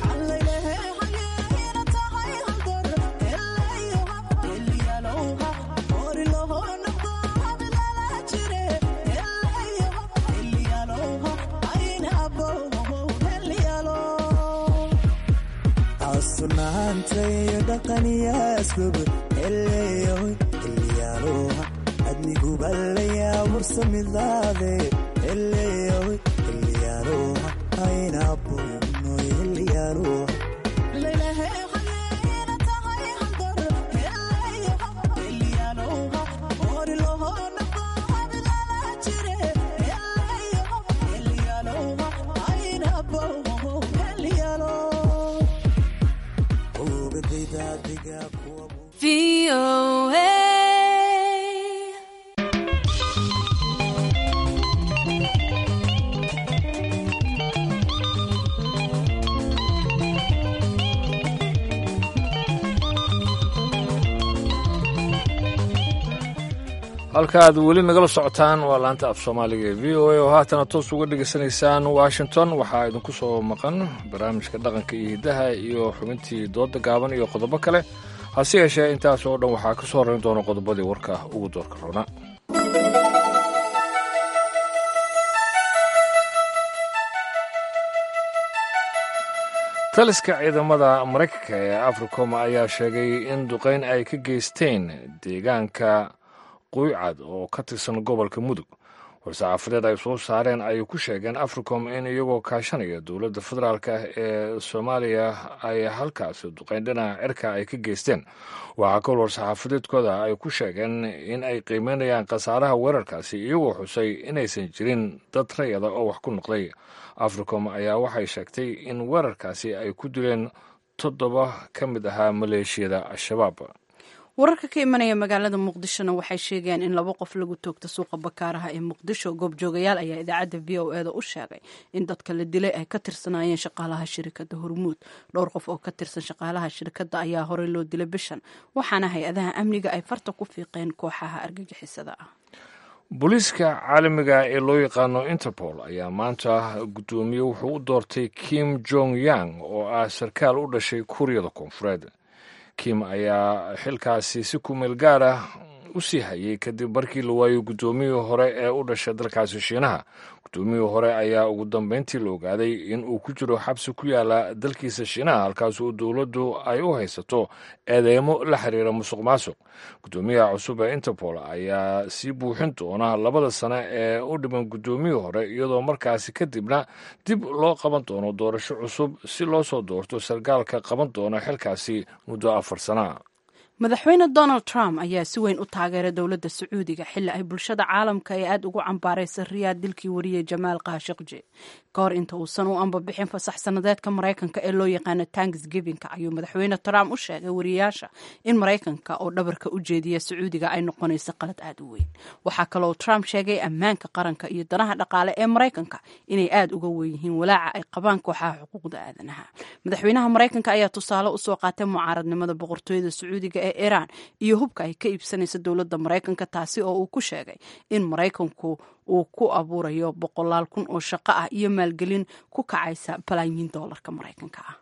asturnaanta iyo dhaqaniya aslub eleeyahoy xilliyaaloha adniguba layaabursamidlaade eleeyahoy xilliyaaloha aynaboynoy xilliyaaloha halka aad weli nagala socotaan waa laanta af soomaaliga ee v o a oo haatana toos uga dhegaysanaysaan washington waxaa idinku soo maqan barnaamijka dhaqanka iyo hiddaha iyo xubintii dooda gaaban iyo qodobo kale hase yeeshee intaas oo dhan waxaa ka soo horeyn doona qodobadii warka ugu doorka roona taliska ciidamada maraykanka ee africom ayaa sheegay in duqeyn ay ka geysteen deegaanka quycad oo ka tirsan gobolka mudug war-saxaafadeed ay soo saareen ayay ku sheegeen africom in iyagoo kaashanaya dowladda federaalk ee soomaaliya ay halkaasi duqeyn dhinaca cirka ay ka geysteen waxaa kol war-saxaafadeedkooda ay ku sheegeen in ay qiimeynayaan khasaaraha weerarkaasi iyagoo xusay inaysan jirin dad rayada oo wax ku noqday africom ayaa waxay sheegtay in weerarkaasi ay ku dileen toddoba ka mid ahaa maleeshiyada al-shabaab wararka ka imanaya magaalada muqdishona waxay sheegayaan in laba qof lagu toogta suuqa bakaaraha ee muqdisho goobjoogayaal ayaa idaacadda v o e da u sheegay in dadka la dilay ay ka tirsanaayeen shaqaalaha shirikadda hormuud dhowr qof oo ka tirsan shaqaalaha shirikadda ayaa horey loo dilay bishan waxaana hay-adaha amniga ay farta ku fiiqeen kooxaha argagixisada ah booliiska caalamiga ee loo yaqaano interpol ayaa maanta guddoomiye wuxuu u doortay kim jong yang oo ah sarkaal u dhashay kuuriyada koonfureed kim ayaa xilkaasi si kumeel gaar ah u sii hayay kadib markii la waayo guddoomiyii hore ee u dhashay dalkaasi shiinaha guddoomiyii hore ayaa ugu dambeyntii la ogaaday in uu ku jiro xabsi ku yaala dalkiisa shiinaha halkaasoo dowladdu ay u haysato eedeymo la xiriira musuq maasuq guddoomiyaha cusub ee interpol ayaa sii buuxin doona labada sano ee u dhiman guddoomiyii hore iyadoo markaasi kadibna dib loo qaban doono doorasho cusub si loo soo doorto sarkaalka qaban doona xilkaasi muddo afar sana madaxweyne donald trump ayaa si weyn u taageeray dowladda sacuudiga xilli ay bulshada caalamka ee aada ugu cambaaraysa riyaad dilkii wariyey jamaal kaashiqji ka hor inta uusan u ambabixin fasax sanadeedka maraykanka ee loo yaqaano tanksgivinka ayuu madaxweyne trump u sheegay wariyaasha in maraykanka oo dhabarka u jeediya sacuudiga ay noqonayso qalad aada u weyn waxaa kaloo trump sheegay ammaanka qaranka iyo danaha dhaqaale ee maraykanka inay aada uga weyn yihiin walaaca ay qabaan kooxaha xuquuqda aadanaha madaxweynaha maraykanka ayaa tusaale usoo qaatay mucaaradnimada boqortooyada sacuudiga ee iiraan iyo hubka ay ka iibsanaysa dowladda maraykanka taasi oo uu ku sheegay in maraykanku uu ku abuurayo boqolaal kun oo shaqo ah iyo maalgelin ku kacaysa balaayiin doolarka maraykanka ah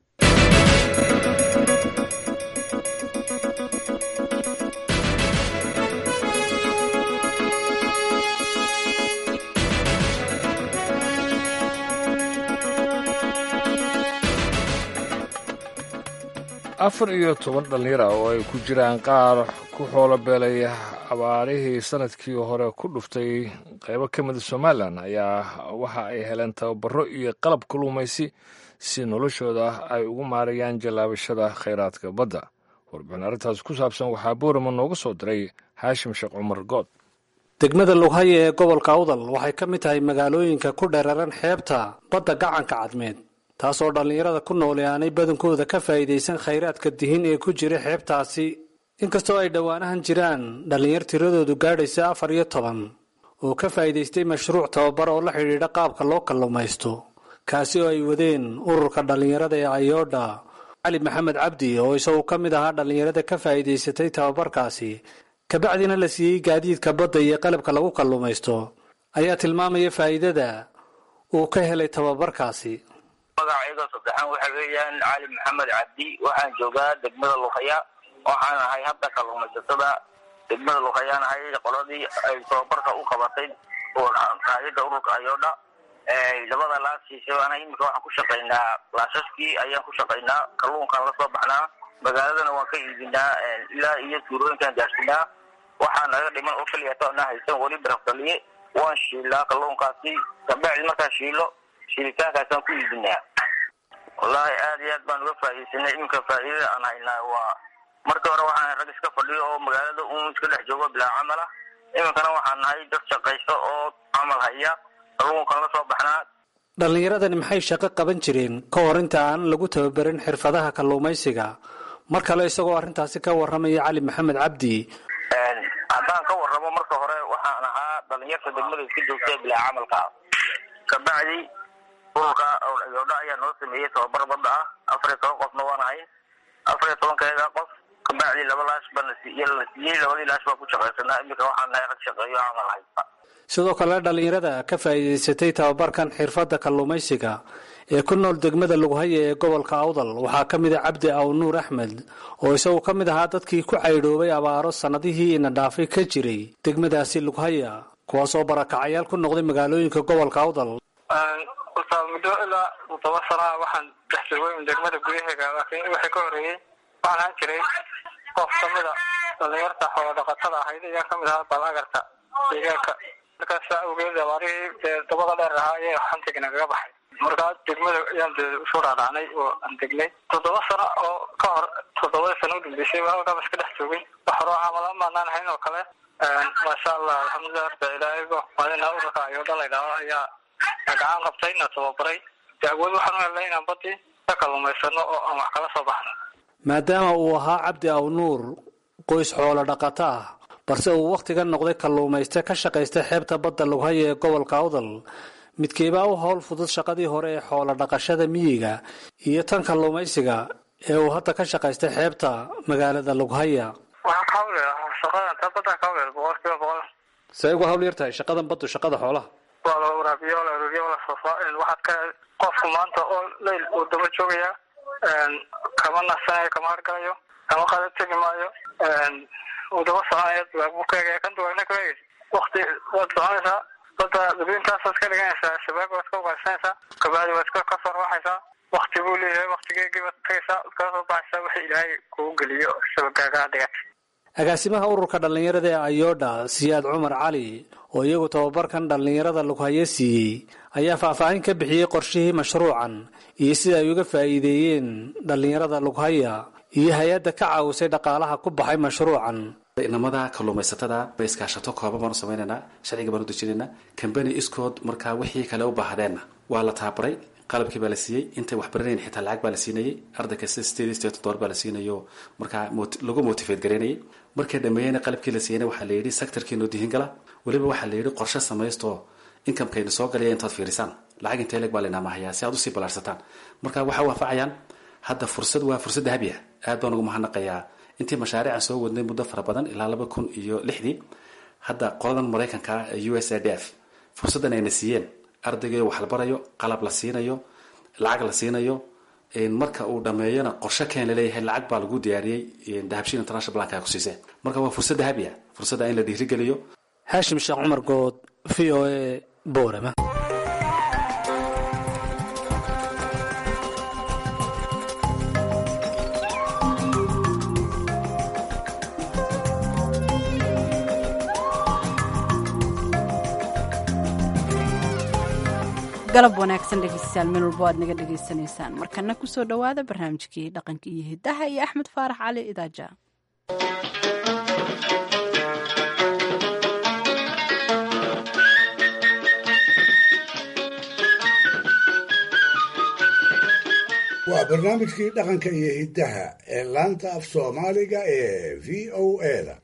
afar iyo toban dhallinyara oo ay ku jiraan qaar ku xoolo beelay abaarihii sanadkii hore ku dhuftay qaybo ka mida somalilan ayaa waxa ay heleen tababaro iyo qalab kaluumaysi si noloshooda ay ugu maarayaan jallaabashada khayraadka badda warbixin arrintaas ku saabsan waxaa boorama nooga soo diray haashim sheekh cumar good degmada lughaya ee gobolka awdal waxay ka mid tahay magaalooyinka ku dheeraran xeebta badda gacanka cadmeed taasoo dhallinyarada ku noole aanay badankooda ka faa'iidaysan khayraadka dihin ee ku jira xeebtaasi inkastoo ay dhowaanahan jiraan dhallinyar tiradoodu gaadhaysa afar iyo toban oo ka faa'iidaystay mashruuc tababar oo la xidhiidha qaabka loo kalluumaysto kaasi oo ay wadeen ururka dhallinyarada ee ayoodha cali maxamed cabdi oo isaguo ka mid ahaa dhallinyarada ka faa'iidaysatay tababarkaasi kabacdina la siiyey gaadiidka badda iyo qalabka lagu kalluumaysto ayaa tilmaamaya faa'iidada uu ka helay tababarkaasi magacayga saddexaan waxa weeyaan cali maxamed cabdi waxaan joogaa degmada luqaya waxaan ahay habka kalluumaysatada degmada luqayaan ahay qoladii ay tababarka u qabatay qaadida ururka ayoodha labada laasiisa ana iminka waxaan ku shaqaynaa laasaskii ayaan ku shaqaynaa kalluunkaan lasoo baxnaa magaaladana waan ka iibinaa ilaa iyo tuurooyinkaan gaarsinaa waxaa naga dhiman oo keliyato ana haysan weli barafdaliye waan shiilaa kalluunkaasi kabacdi markaan shiilo shilitaankaasaan ku iibinaa wallaahi aad iyo aad baan uga faa'iidaysanay iminka faa'iidada aan haynaa waa markii hore waxaan rag iska fadhiyo oo magaalada un iska dhex joogo bilaa camal ah iminkana waxaan nahay dad shaqaysto oo camal haya kalluunkan la soo baxnaa dhallinyaradani maxay shaqo qaban jireen ka hor inta aan lagu tababarin xirfadaha kalluumaysiga mar kale isagoo arrintaasi ka warramaya cali maxamed cabdi haddaan ka warramo marka hore waxaan ahaa dhalinyarta degmada iska joogta ee bilaa camalka kabacdi ururka yoodha ayaa noo sameeyey tababar badda ah afar iyo toban qofna waan ahay afar iyo tobankeeda qof kabacdi laba laash baa la siiyey la siiyey labadii laash baa ku shaqaysanaa iminka waxaan nahay rag shaqeeyo camal haysta sidoo kale dhallinyarada ka faa'iidaysatay tababarkan xirfadda kalluumaysiga ee ku nool degmada lughaye ee gobolka awdal waxaa ka mid a cabdi aw nuur axmed oo isagu ka mid ahaa dadkii ku caydhoobay abaaro sannadihii ina dhaafay ka jiray degmadaasi lughaya kuwaasoo barakacayaal ku noqday magaalooyinka gobolka awdal ustaad muddo ilaa todoba sana waxaan dhex joogay degmada gudaheega laakiin wixii ka horeeyey waxaan ahaan jiray qof kamid a dhalinyarta xoolo dhaqatada ahayd ayaa kamid ahaa balagarta deegaanka markaas awgeed abaarihii dee dabada dheer ahaa ayay xantiga nagaga baxay markaa degmada ayaan dee usoo dhaadhacnay oo aan degnay toddoba sano oo ka hor toddobada sano udambeysay halkaaba iska dhex joogay wax horoo camala maanaan hayn oo kale maasha allah alxamdulilah horta ilaahaygo maalina urarka ayo dhan la idhaahdo ayaa gacan qabtay na tababaray dee awood waxaan u helnay inaan badii ka kalluumaysano oo aan wax kala soo baxno maadaama uu ahaa cabdi aw nuur qoys xoolo dhaqato ah balse uu wakhtigan noqday kalluumayste ka shaqaystay xeebta badda lughaya ee gobolka awdal midkeebaa u howl fudud shaqadii hore ee xoolo dhaqashada miyiga iyo tan kalluumaysiga ee uu hadda ka shaqaystay xeebta magaalada lughaya waxaan ka hawle shaqadan ta badda ka hawle boqol kiiba boqol see uga hawl yar tahay shaqadan baddu shaqada xoolaha waa la waraabiyo la ururiyo la soofaa waxaad ka qofku maanta oo leyl uu daba joogaya kama nasanayo kama hargalayo kama qada tegi maayo uu daba soconaya buu ka egaya kan duwagna ka egaysa wakti waad soconaysaa badda dabintaasaad ka dhiganaysaa shabaag waad ka ugaarsanaysaa kabacdi waad ka soo rawaxaysaa wakti buu leeyahay waktigeegii waad tagaysaa waad kala soo baxaysaa wixii ilaahay kugu geliyo shabagaagaa dhigatay agaasimaha ururka dhallinyarada ee ayodha siyaad cumar cali oo iyagu tababarkan dhallinyarada lughaye siiyey ayaa faahfaahin ka bixiyey qorshihii mashruucan iyo sida ay uga faa'iideeyeen dhallinyarada lughaya iyo hay-adda ka caawisay dhaqaalaha ku baxay mashruucan inamada kalluumaysatada bay iskaashato kooban baanu samaynaynaa sharciga baanu dejinaynaa kambani iskood markaa wixii kale u baahdeenna waa la tababaray qalabkii baa la siiyey intay wax baranayn xitaa lacag baa la siinayay arday kasta sideed sideed dollar baa la siinayo markaa lagu motivate garaynayay markay dhameeyeyna qalabkii la siiyeyna waxaa la yidhi sectorkiinoo dihin gala weliba waxaa la yidhi qorshe samaysto inkamekayna soo galaya intaad fiirisaan lacag intee leeg baa laynaa mahayaa si aad usii ballaarsataan marka waxay waafacayaan hadda fursad waa fursad dahabi ah aad baan ugu mahadnaqayaa intii mashaariican soo wadnay muddo fara badan ilaa laba kun iyo lixdii hadda qoladan maraykanka ee u s a d f fursaddan ayna siiyeen ardayga wax la barayo qalab la siinayo lacag la siinayo marka uu dhameeyona qorshe keen laleeyahay lacag baa lagu diyaariyey dahabshin international bank ku siiseen marka waa fursad dahabi ah fursadda in la dhiirigeliyo haashim sheekh cumar good v o a boorama galab wanaagsan dhegeystayaal meel walba aad naga dhegaysanaysaan markana kusoo dhowaada barnaamijkii dhaqanka iyo hidaha iyo axmed faarax cali idaaja waa barnaamijkii dhaqanka iyo hiddaha ee laanta af soomaaliga ee v o eda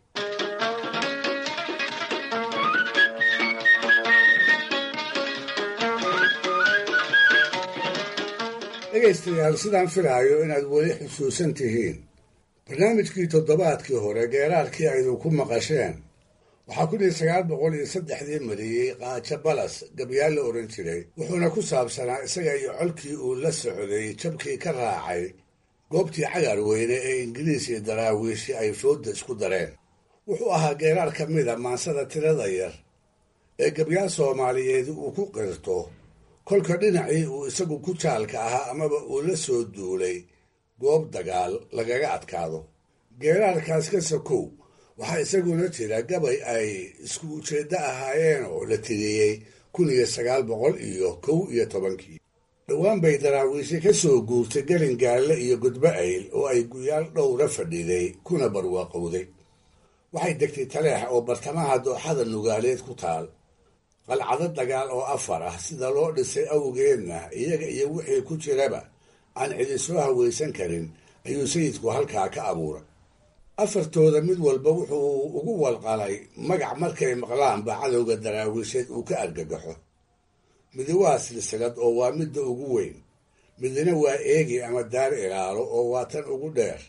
dhegaystayaal sidaan filaayo inaad weli xusuusan tihiin barnaamijkii toddobaadkii hore geeraarkii aydu ku maqasheen waxaa kun iyo sagaal boqol iyo saddexdii mariyey qaajo balas gabyaal la odhan jiray wuxuuna ku saabsanaa isaga iyo colkii uu la socday jabkii ka raacay goobtii cagar weyne ee ingiriis iyo daraawiishi ay foodda isku dareen wuxuu ahaa geeraar ka mida maansada tirada yar ee gabyaal soomaaliyeed uu ku qirto kolka dhinacii uu isagu ku jaalka ahaa amaba uu la soo duulay goob dagaal lagaga adkaado geeraarkaas ka sokow waxaa isaguna jira gabay ay isku ujeeddo ahaayeen oo la tiriyey kun iyo sagaal boqol iyo kow iyo tobankii dhowaan bay daraawiishe ka soo guurtay gelin gaalle iyo gudbo ayl oo ay guyaal dhowra fadhiday kuna barwaaqowday waxay degtay taleex oo bartamaha dooxada nugaaleed ku taal qalcado dagaal oo afar ah sida loo dhisay awgeedna iyaga iyo wixii ku jiraba aan cidi soo hawaysan karin ayuu sayidku halkaa ka abuuray afartooda mid walba wuxuu ugu walqalay magac markay maqlaanba cadowga daraawiisheed uu ka argagaxo midi waa silsilad oo waa midda ugu weyn midina waa eegi ama daar ilaalo oo waa tan ugu dheer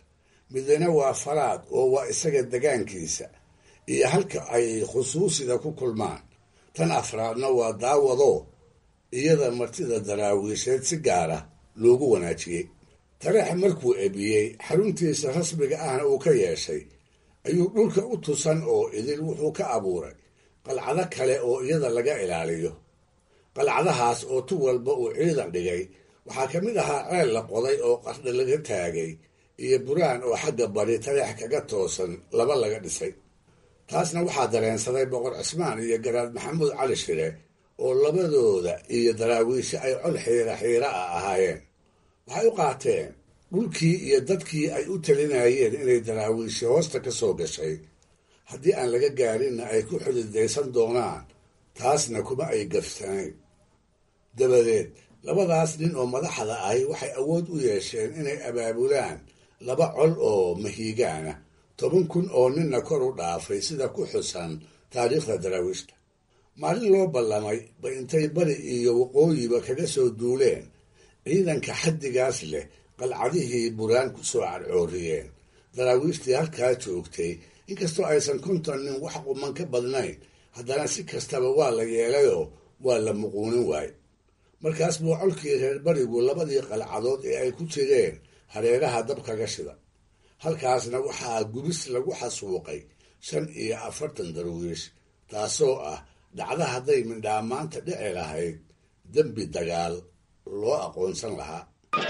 midna waa faraad oo waa isaga degaankiisa iyo halka ay khusuusida ku kulmaan tan afraadna waa daawado iyada martida daraawiisheed si gaara loogu wanaajiyey tareex markuu ebiyey xaruntiisa rasmiga ahna uu ka yeeshay ayuu dhulka u tusan oo idil wuxuu ka abuuray qalcado kale oo iyada laga ilaaliyo qalcadahaas oo tu walba uu ciidan dhigay waxaa ka mid ahaa ceel la qoday oo qardha laga taagay iyo buraan oo xagga bari tareex kaga toosan laba laga dhisay taasna waxaa dareensaday boqor cismaan iyo garaad maxamuud cali shire oo labadooda iyo daraawiishe ay col xiira xiira ah ahaayeen waxay u qaateen dhulkii iyo dadkii ay u talinayeen inay daraawiishe hoosta ka soo gashay haddii aan laga gaarinna ay ku xididaysan doonaan taasna kuma ay gafsanayn dabadeed labadaas nin oo madaxda ahi waxay awood u yeesheen inay abaabulaan laba col oo mahiigaana toban kun oo ninna kor u dhaafay sida ku xusan taariikhda daraawiishta maalin loo ballamay ba intay bari iyo waqooyiba kaga soo duuleen ciidanka xaddigaas leh qalcadihii buraan ku soo cadcooriyeen daraawiishtii halkaa joogtay inkastoo aysan konton nin wax quman ka badnayn haddana si kastaba waa la yeelayoo waa la muquunin waaye markaas buu colkii reer barigu labadii qalcadood ee ay ku jireen hareeraha dab kaga shida halkaasna waxaa gubis lagu xasuuqay shan iyo afartan darwiish taasoo ah dhacda hadday mindhaamaanta dhici lahayd dembi dagaal loo aqoonsan lahaa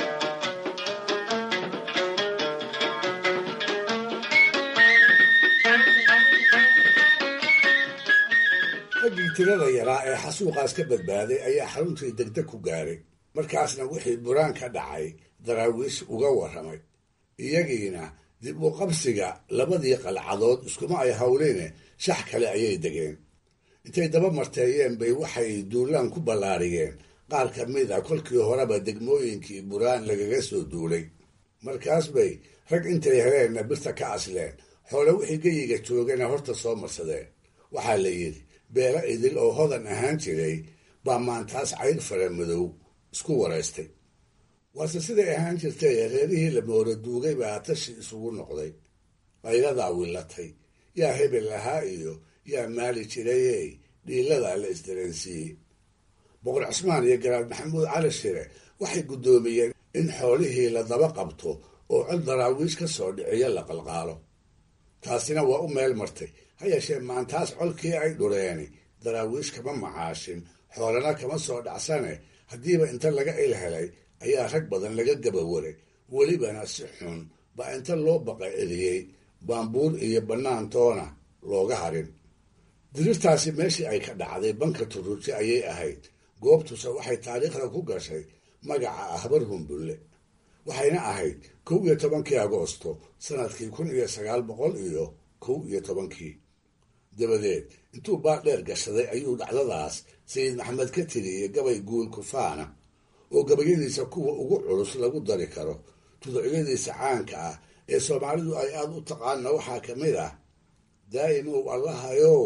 raggii tirada yaraa ee xasuuqaas ka badbaaday ayaa xaruntii degdeg ku gaaray markaasna wixii buraan ka dhacay daraawiish uga warramay iyagiina dib u qabsiga labadii qalcadood iskuma ay hawleene shax kale ayay degeen intay daba marteeyeen bay waxay duulaan ku ballaariyeen qaar ka mid a kolkii horeba degmooyinkii buraan lagaga soo duulay markaas bay rag intay heleenna birta ka asleen xoole wixii geyiga joogana horta soo marsadeen waxaa la yidhi beelo idil oo hodan ahaan jiray baa maantaas cayr fara madow isku waraystay waase siday ahaan jirtay reerihii la moora duugay baa tashi isugu noqday qayladaa willatay yaa hebel lahaa iyo yaa maali jirayey dhiiladaa la isdareensiiyey boqor cismaan iyo garaad maxamuud cali shire waxay guddoomiyeen in xoolihii la daba qabto oo cod daraawiish ka soo dhiciyo la qalqaalo taasina waa u meel martay ha yeeshee maantaas colkii ay dhureeni daraawiish kama macaashin xoolana kama soo dhacsane haddiiba inta laga il helay ayaa rag badan laga gabawaray welibana si xun baa inta loo baqa eliyey baambuur iyo bannaantoona looga harin dirirtaasi meeshii ay ka dhacday banka turuji ayay ahayd goobtuse waxay taariikhda ku gashay magaca ahbar humbulle waxayna ahayd kow iyo tobankii agoosto sanadkii kun iyo sagaal boqol iyo kow iyo tobankii dabadeed intuu baar dheer gashaday ayuu dhacdadaas sayid maxamed ka tiriyey gabay guul kufaana oo gabayadiisa kuwa ugu culus lagu dari karo tuducyadiisa caanka ah ee soomaalidu ay aada u taqaana waxaa ka mid ah daa'imow allahayow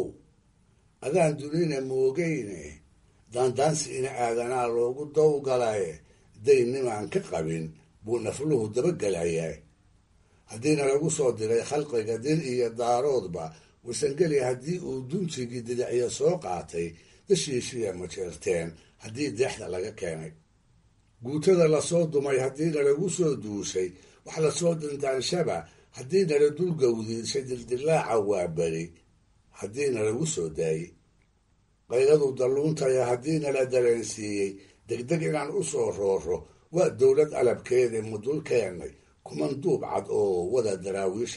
adaan dunina moogeyne daandaansi ina aadanaa loogu dawgalaye daynimaan ka qabin buu nafluhu dabagelayaa haddiina lagu soo diray khalqiga dir iyo daaroodba warsangeli haddii uu dunjigii didicya soo qaatay dashiishiya majeerteen haddii deexda laga keenay guutada lasoo dumay haddiina lagu soo duushay wax lasoo dindaanshaba haddiina la dulgawdiishay dildilaaca waa beri haddiina lagu soo daayey qayladu dalluuntaya haddiina la dareensiiyey degdeg inaan u soo rooro waa dowlad alabkeeda mudul keennay kuman duub cad oo wada daraawiisha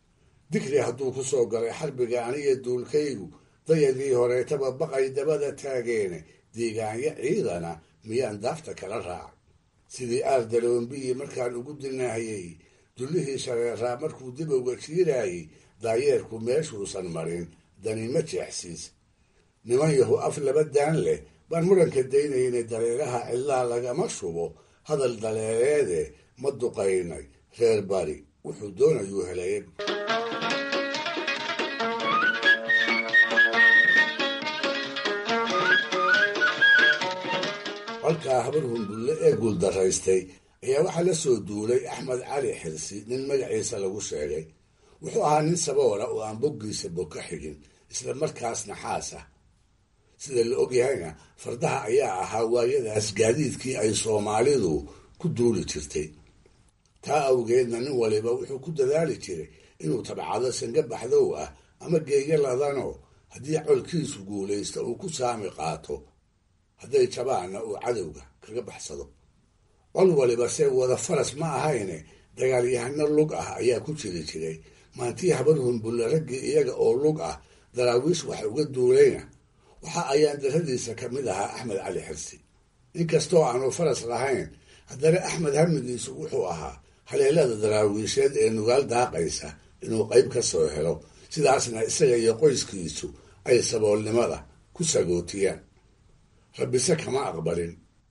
digri hadduu ku soo galay xarbiga aniga duulkaygu dayadii horeetaba baqay dabada taageene deegaanyo ciidana miyaan daafta kala raac sidii aar daloombiyi markaan ugu dilnahayey dullihii shareeraa markuu dib uga jiiraayey daayeerku meeshuusan marin danima jeexsiis niman yahu af laba daan leh baan muranka daynaynay dareeraha cidlaa lagama shubo hadal daleeleede ma duqaynay reer bari wuxuu doonayuu helay colkaa habar humbulle ee guuldaraystay ayaa waxaa la soo duulay axmed cali xirsi nin magaciisa lagu sheegay wuxuu ahaa nin saboola oo aan boggiisa bog ka xigin isla markaasna xaas ah sida la ogyahayna fardaha ayaa ahaa waayadaas gaadiidkii ay soomaalidu ku duuli jirtay taa awgeedna nin waliba wuxuu ku dadaali jiray inuu tabcado sanga baxdow ah ama geeyo ladanoo haddii colkiisu guulaysta uu ku saami qaato hadday jabaanna uu cadowga kaga baxsado col waliba se wada faras ma ahayne dagaalyahano lug ah ayaa ku jiri jiray maantii habar humbulle raggii iyaga oo lug ah daraawiish wax uga duulayna waxa ayaan daradiisa ka mid ahaa axmed cali xirsi inkastoo aanu faras lahayn haddana axmed hamigiisu wuxuu ahaa haleelada daraawiisheed ee nugaal daaqaysa inuu qayb ka soo helo sidaasna isaga iyo qoyskiisu ay saboolnimada ku sagootiyaan rabbise kama aqbalin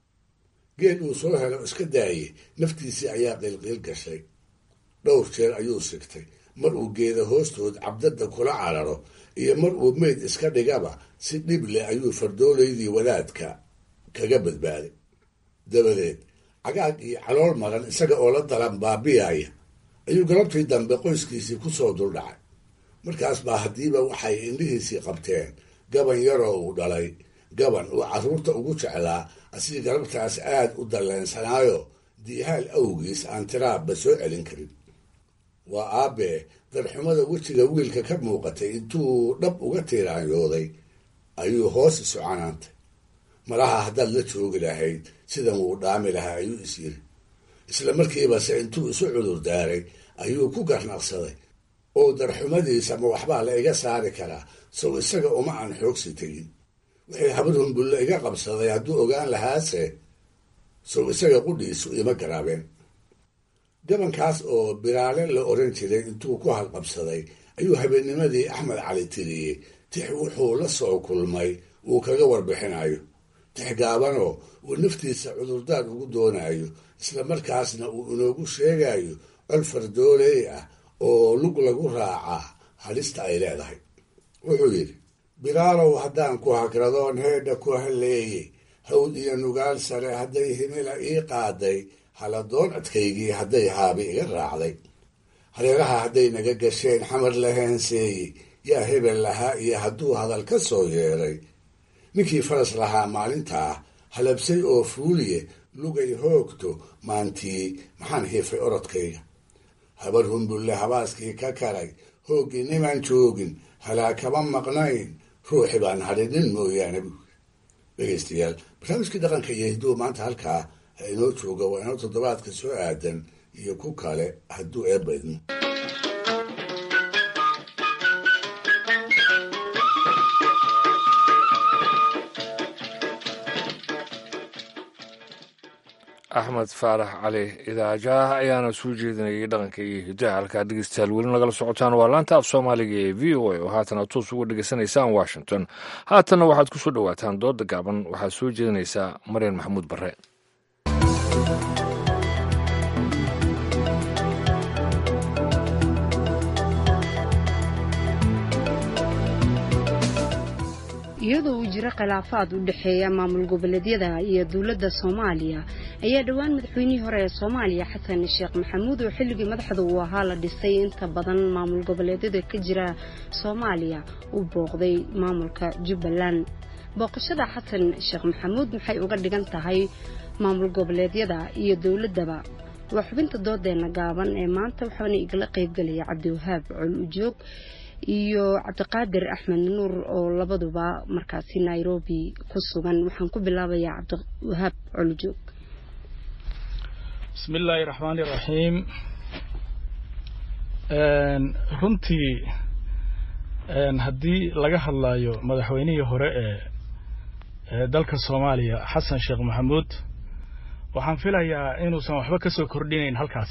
geed uu soo helo iska daaye naftiisii ayaa qiilqiil gashay dhowr jeer ayuu sigtay mar uu geeda hoostood cabdadda kula cararo iyo mar uu meyd iska dhigaba si dhib leh ayuu fardoolaydii wadaadka kaga badbaaday dabadeed cagaag iyo calool maran isaga oo la dalan baabiyaaya ayuu galabtii dambe qoyskiisii ku soo duldhacay markaas baa haddiiba waxay indhihiisii qabteen gaban yaroo uu dhalay gaban uu carruurta ugu jeclaa asii galabtaas aad u dalleensanaayo diihaal awgiis aan tiraabba soo celin karin waa aabbee darxumada wejiga wiilka ka muuqatay intuu dhab uga tiiraanyooday ayuu hoos isu canaantay malaha haddaad la joogi lahayd sidan wuu dhaami lahaa ayuu is yiri isla markiibase intuu isu cudur daaray ayuu ku garnaqsaday oo darxumadiisa ma waxbaa la iga saari karaa sow isaga uma aan xoogsi tegin wixii habar humbulle iga qabsaday hadduu ogaan lahaase sow isaga qudhiisu ima garaabeen gabankaas oo biraale la oran jiray intuu ku halqabsaday ayuu habeennimadii axmed cali tiriyey tix wuxuu la soo kulmay uu kaga warbixinayo tix gaabanoo uu naftiisa cudurdaar ugu doonayo isla markaasna uu inoogu sheegayo col fardooley ah oo lug lagu raacaa halista ay leedahay wuxuu yidhi bilaalow haddaan ku hagradoon heedha ku halleeyey hawd iyo nugaal sare hadday himila ii qaaday haladoon adkaygii hadday haabi iga raacday hareeraha hadday naga gasheen xamar la heenseeyey yaa hebel lahaa iyo hadduu hadal ka soo yeeray ninkii faras lahaa maalintaa halabsay oo fuuliye lugay hoogto maantii maxaan hiifay orodkayga habar humbulle habaaskii ka karay hooggii nimaan joogin halaa kama maqnayn ruuxi baan hadhinin mooyaane bu dhegaystayaal barnaamijkii dhaqanka iyo hidduu maanta halkaa ha inoo jooga waa inoo toddobaadka soo aadan iyo ku kale hadduu eebba idmo axmed faarax cali idaajaah ayaana soo jeedinayay dhaqanka iyo hidaha halkaa dhegeystayaal weli nagala socotaan waa laanta af soomaaliga ee v o a oo haatana toos uga dhegeysanaysaan washington haatanna waxaad ku soo dhowaataan dooda gaaban waxaad soo jeedinaysaa maryan maxamuud bare iyadoo uu jiro khilaafaad u dhexeeya maamul goboleedyada iyo dowladda soomaaliya ayaa dhowaan madaxweynihii hore ee soomaaliya xasan sheekh maxamuud oo xilligii madaxda uu ahaa la dhisay inta badan maamul goboleedyada ka jira soomaaliya uu booqday maamulka jubbaland booqashada xasan sheekh maxamuud maxay uga dhigan tahay maamul goboleedyada iyo dowladdaba waa xubinta doodeena gaaban ee maanta waxaana igala qaybgelaya cabdiwahaab col ujoog iyo cabdiqaadir axmed nuur oo labaduba markaasi nairobi ku sugan waxaan ku bilaabayaa cabdiwahaab colujoog bismi illaahi raxmaani raxiim runtii haddii laga hadlayo madaxweynihii hore ee ee dalka soomaaliya xasan sheekh maxamuud waxaan filayaa inuusan waxba ka soo kordhinayn halkaas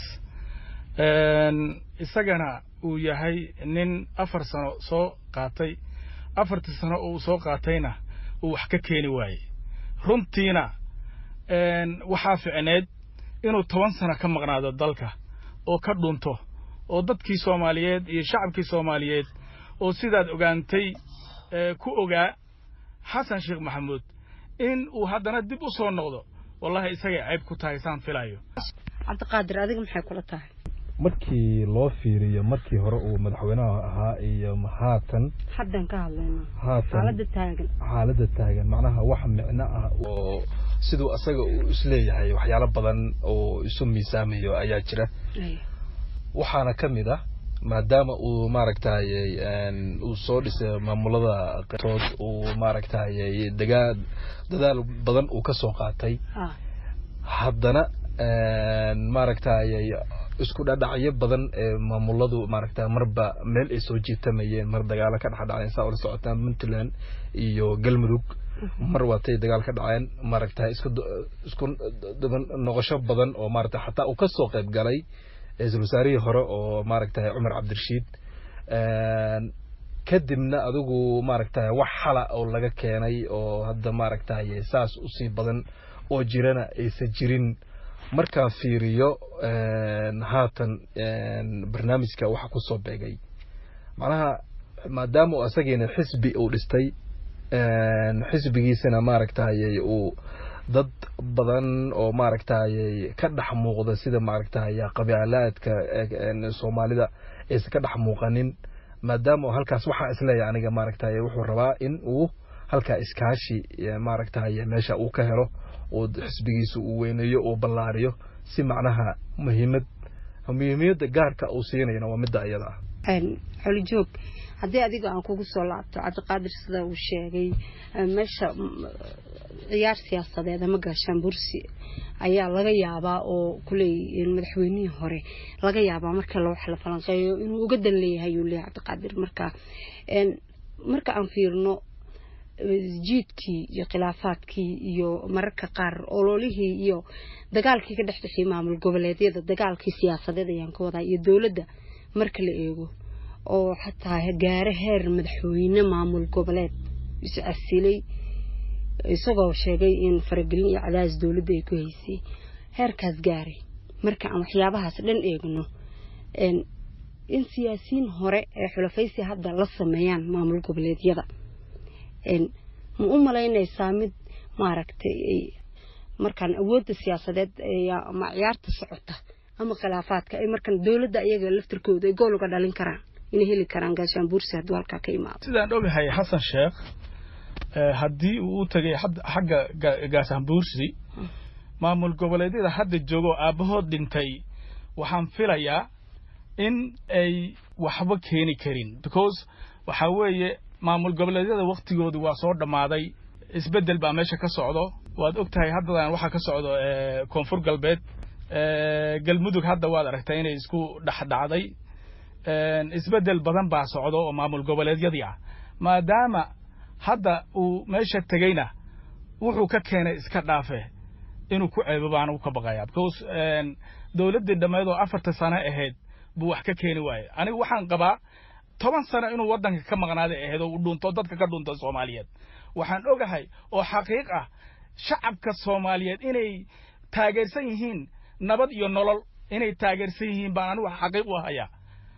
isagana uu yahay nin afar sano soo qaatay afartii sano uu soo qaatayna uu wax ka keeni waayey runtiina waxaa ficneed inuu toban sano ka maqnaado dalka oo ka dhunto oo dadkii soomaaliyeed iyo shacabkii soomaaliyeed oo sidaad ogaantay ku ogaa xasan sheekh maxamuud in uu haddana dib u soo noqdo wallahi isagay cayb ku tahay saan filayo cabdiqaadir adiga maxay kula tahay markii loo fiiriyo markii hore uu madaxweynaha ahaa iyo haatan haddan ka hadlayna haatan xaaladda taagan xaaladda taagan macnaha wax micno ah oo siduu asaga uu isleeyahay waxyaalo badan oo isu miisaamayo ayaa jira waxaana ka mid ah maadaama uu maaragtayey uu soo dhisay maamulada qtood uu maaragtayey dagaa dadaal badan uu ka soo qaatay haddana maaragtayey isku dhadhacyo badan ee maamuladu maaragta marba meel ay soo jiitamayeen mar dagaalo ka dhexdhaceen saa ula socotaan puntland iyo galmudug mar waatay dagaal ka dhaceen maaragta isku isku noqosho badan oo maaragta xataa uu ka soo qayb galay ra-iisul wasaarihii hore oo maaragtay cumar cabdirashiid kadibna adigu maaragtay wax xala oo laga keenay oo hadda maaragtay saas usii badan oo jirana aysan jirin markaan fiiriyo haatan barnaamijka waxa ku soo beegay macnaha maadaama uu asagiina xisbi uu dhistay xisbigiisana maaragtay uu dad badan oo maaragtay ka dhex muuqda sida maaragtay qabialaadka soomaalida aysan ka dhex muuqanin maadaama halkaas waxaa isleeyahay aniga maaragtay wuxuu rabaa in uu halkaa iskaashi maaragtay meesha uu ka helo oo xisbigiisa uu weyneeyo uu ballaariyo si macnaha muhiimad muhiimiyadda gaarka uu siinayana waa midda iyada ah xolijoog haddii adiga aan kugu soo laabto cabdiqaadir sida uu sheegay meesha ciyaar siyaasadeed ama gaashaan bursi ayaa laga yaabaa oo kuley madaxweynihii hore laga yaabaa marka wax la falanqeeyo inuu uga dan leeyahay uu leeyahay cabdiqaadir marka marka aan fiirno jiidkii iyo khilaafaadkii iyo mararka qaar ololihii iyo dagaalkii ka dhex dhexiyay maamul goboleedyada dagaalkii siyaasadeed ayaan ka wadaa iyo dowladda marka la eego oo xataa gaare heer madaxweyne maamul goboleed is casilay isagoo sheegay in faragelin iyo cadaadis dowladda ay ku haysay heerkaas gaaray marka aan waxyaabahaas dhan eegno in siyaasiyiin hore ee xulafaysi hadda la sameeyaan maamul goboleedyada ma u malaynaysaa mid maaragtay markaan awoodda siyaasadeed ama ciyaarta socota ama khilaafaadka ay markaan dowladda iyaga laftirkooda ay gool uga dhalin karaan inay heli karaan gaashaan buursi hadduu halkaa ka imaado sidaan ogahay xasan sheekh haddii uu u tagay xagga gaashaan buursi maamul goboleedyada hadda joogo aabbahood dhintay waxaan filayaa in ay waxba keeni karin because waxaa weeye maamul goboleedyada waktigoodu waa soo dhammaaday isbeddel baa meesha ka socdo waad og tahay haddadan waxaa ka socdo koonfur galbeed galmudug hadda waad aragtay inay isku dhexdhacday isbeddel badan baa socdo oo maamul goboleedyadii ah maadaama hadda uu meesha tegeyna wuxuu ka keenay iska dhaafe inuu ku ceebo baan ugu ka baqayaa because dowladdii dhammeed oo afarta sano ahayd buu wax ka keeni waaye anigu waxaan qabaa toban sano inuu waddanka ka maqnaaday ahayd oo uu dhunto dadka ka dhunto soomaaliyeed waxaan ogahay oo xaqiiq ah shacabka soomaaliyeed inay taageersan yihiin nabad iyo nolol inay taageersan yihiin baan anigu xaqiiq u hayaa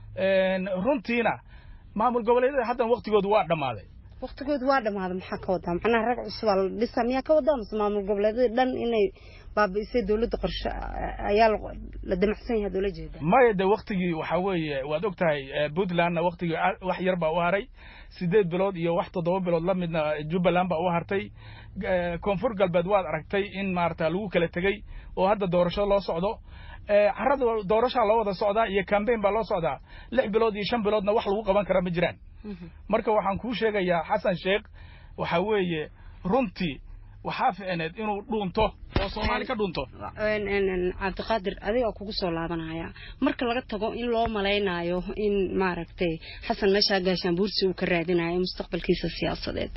runtiina maamul goboleedyada haddan waktigoodu waa dhammaaday waktigoodu waa dhammaaday maxaa ka wadaa macnaha rag cusubaa la dhisa miyaa ka wadaa mase maamul goboleedyada dhan inay baabi'isay dowladda qorshe ayaa la damacsan yahay doola jeeda maya de waktigii waxaa weeye waad og tahay puntlandna waktigii wax yar baa u haray sideed bilood iyo wax toddoba bilood la midna jubbaland baa u hartay koonfur galbeed waad aragtay in maarata lagu kala tegey oo hadda doorasho loo socdo carada doorashaa loo wada socdaa iyo cambaign baa loo socdaa lix bilood iyo shan biloodna wax lagu qaban kara ma jiraan marka waxaan kuu sheegayaa xasan sheekh waxaa weeye runtii waxaa ficneed inuu dhuunto oo soomaali ka dhuunto cabdiqaadir adiga kugu soo laabanaya marka laga tago in loo malaynayo in maaragtay xasan meeshaa gaashaan buursi uu ka raadinayo mustaqbalkiisa siyaasadeed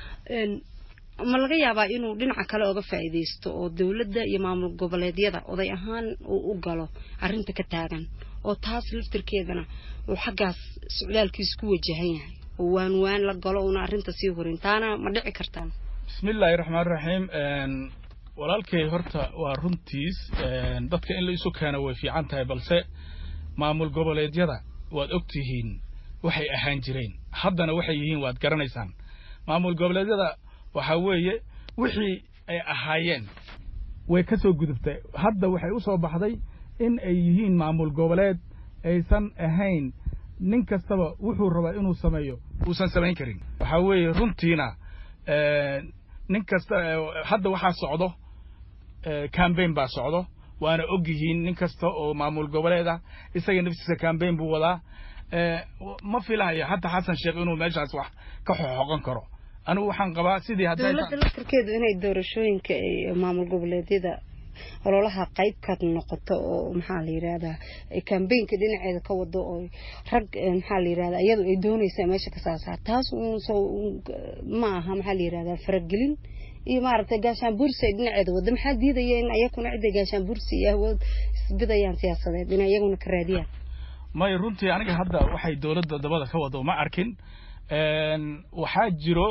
ma laga yaabaa inuu dhinaca kale oga faa'iidaysto oo dowladda iyo maamul goboleedyada oday ahaan uu u galo arrinta ka taagan oo taas laftirkeedana uu xaggaas socdaalkiisa ku wajahan yahay oo waan waan la galo una arrinta sii horin taana ma dhici kartaan bismillaahi raxmaan raxiim walaalkay horta waa runtiis dadka in la isu keeno way fiican tahay balse maamul goboleedyada waad og tihiin waxay ahaan jireen haddana waxay yihiin waad garanaysaan maamul goboleedyada waxaa weeye wixii ay ahaayeen way ka soo gudubtay hadda waxay u soo baxday in ay yihiin maamul goboleed aysan ahayn nin kastaba wuxuu rabaa inuu sameeyo uusan samayn karin waxaa weeye runtiina nin kasta hadda waxaa socdo cambaign baa socdo waana og yihiin nin kasta oo maamul goboleed ah isaga naftiisa cambaign buu wadaa ma filahayo hadda xasan sheekh inuu meeshaas wax ka xoxoqon karo anigu waxaan qabaa sidii dowladda laftarkeedu inay doorashooyinka maamul goboleedyada ololaha qayb ka noqoto oo maxaa la yidhahdaa kambaynka dhinaceeda ka wado oo rag maxaa la yidhahdaa iyadu ay doonaysaa meesha ka saasaar taas ma aha maxaa la yidhahdaa faragelin iyo maaragtay gaashaan bursi ay dhinaceeda wada maxaa diidaya in ayakuna cidda gaashaan bursi iyo awood isbidayaan siyaasadeed inay iyaguna ka raadiyaan may runtii aniga hadda waxay dowladda dabada ka wado ma arkin waxaa jiro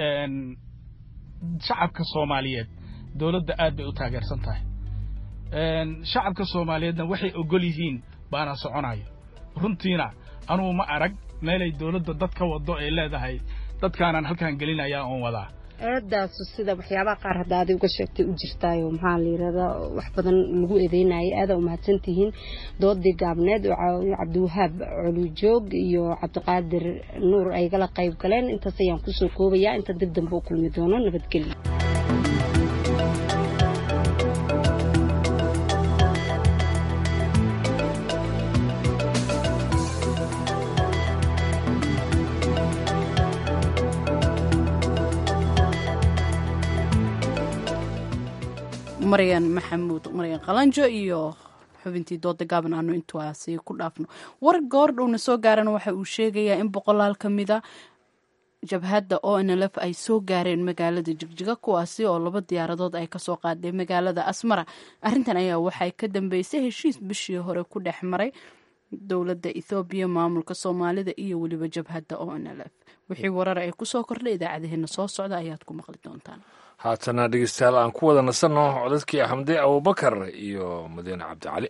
shacabka soomaaliyeed dowladda aad bay u taageersan tahay shacabka soomaaliyeedna waxay ogol yihiin baana soconayo runtiina anugu ma arag meelay dowladda dad ka wado ay leedahay dadkaanaan halkaan gelinayaa oon wadaa eedaasu sida waxyaabaha qaar hadda aday uga sheegtay u jirtaayo maxaa la yidhahdaa wax badan lagu eedeynayay aadaa umahadsan tihiin doodii gaabneed oo cabdiwahaab colujoog iyo cabdiqaadir nuur ay gala qayb galeen intaas ayaan kusoo koobayaa inta dib dambe u kulmi doono nabadgelyo maryan maxamuud maryan qalanjo iyo xubintii dooda gaaban aanu intaasi ku dhaafno war goor dhowna soo gaarana waxa uu sheegayaa in boqolaal ka mida jabhadda o n l f ay soo gaareen magaalada jigjiga kuwaasi oo laba diyaaradood ay kasoo qaadeen magaalada asmara arrintan ayaa waxay ka dambeysay heshiis bishii hore ku dhex maray dowladda ethoobiya maamulka soomaalida iyo weliba jabhadda o n l f wixii warar ay kusoo kordhay idaacadaheena soo socda ayaad ku maqli doontaan haatana dhegeystayaal aan ku wada nasanno codadkii xamde abubakar iyo madiine cabdicali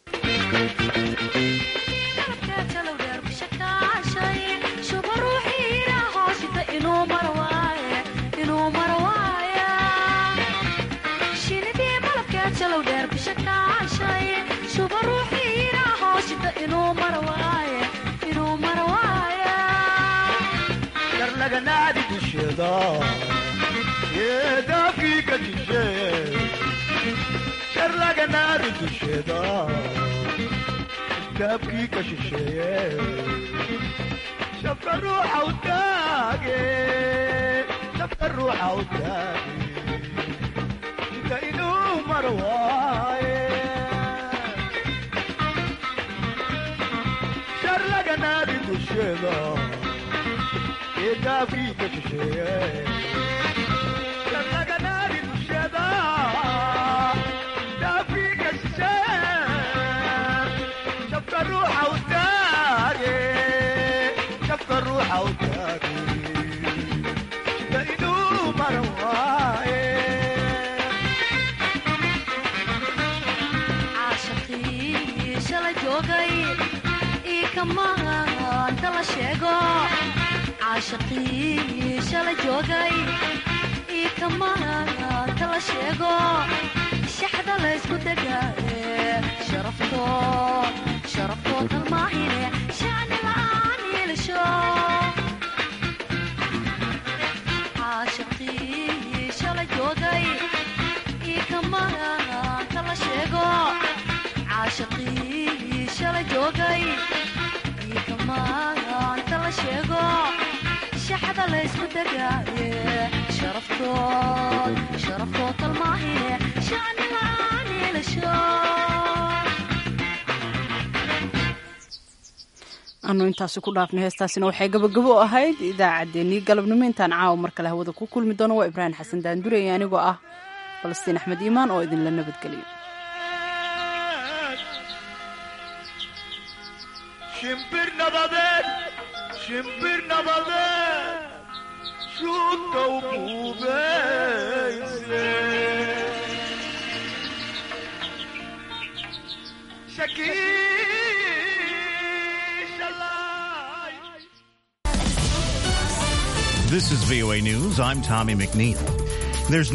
daafkiika jishe sharlaganaari dusheeda daafkiika shisheeye shabka ruuxa u taage shabka ruuxa u taage inta inuu mar waaye sharlaganaari dusheeda daafkiika shisheeye caashaqii shala joogay io kamaanta la sheego shaxda laysku degaaye sharafto sharaftoo kalmaahine shacni la'aan yeelasho caashaqii shala joogay io kamaanta la sheego caashaqii shala joogay io kamaanta la sheego shaxda laysku degaaye sharaftood sharaftoo kalmaahine shacni la'aan yeelasho anu intaasi ku dhaafnay heestaasina waxay gabagabo u ahayd idaacaddeenii galabnimo intaan caawa mar kale hawada ku kulmi doono waa ibraahim xasan daandurey anigoo ah falastiin axmed iimaan oo idinla nabadgeliyo shimbir nabadeed shimbir nabadeed shuudka u buubeyse This is VOA News. I'm Tommy McNeil. There's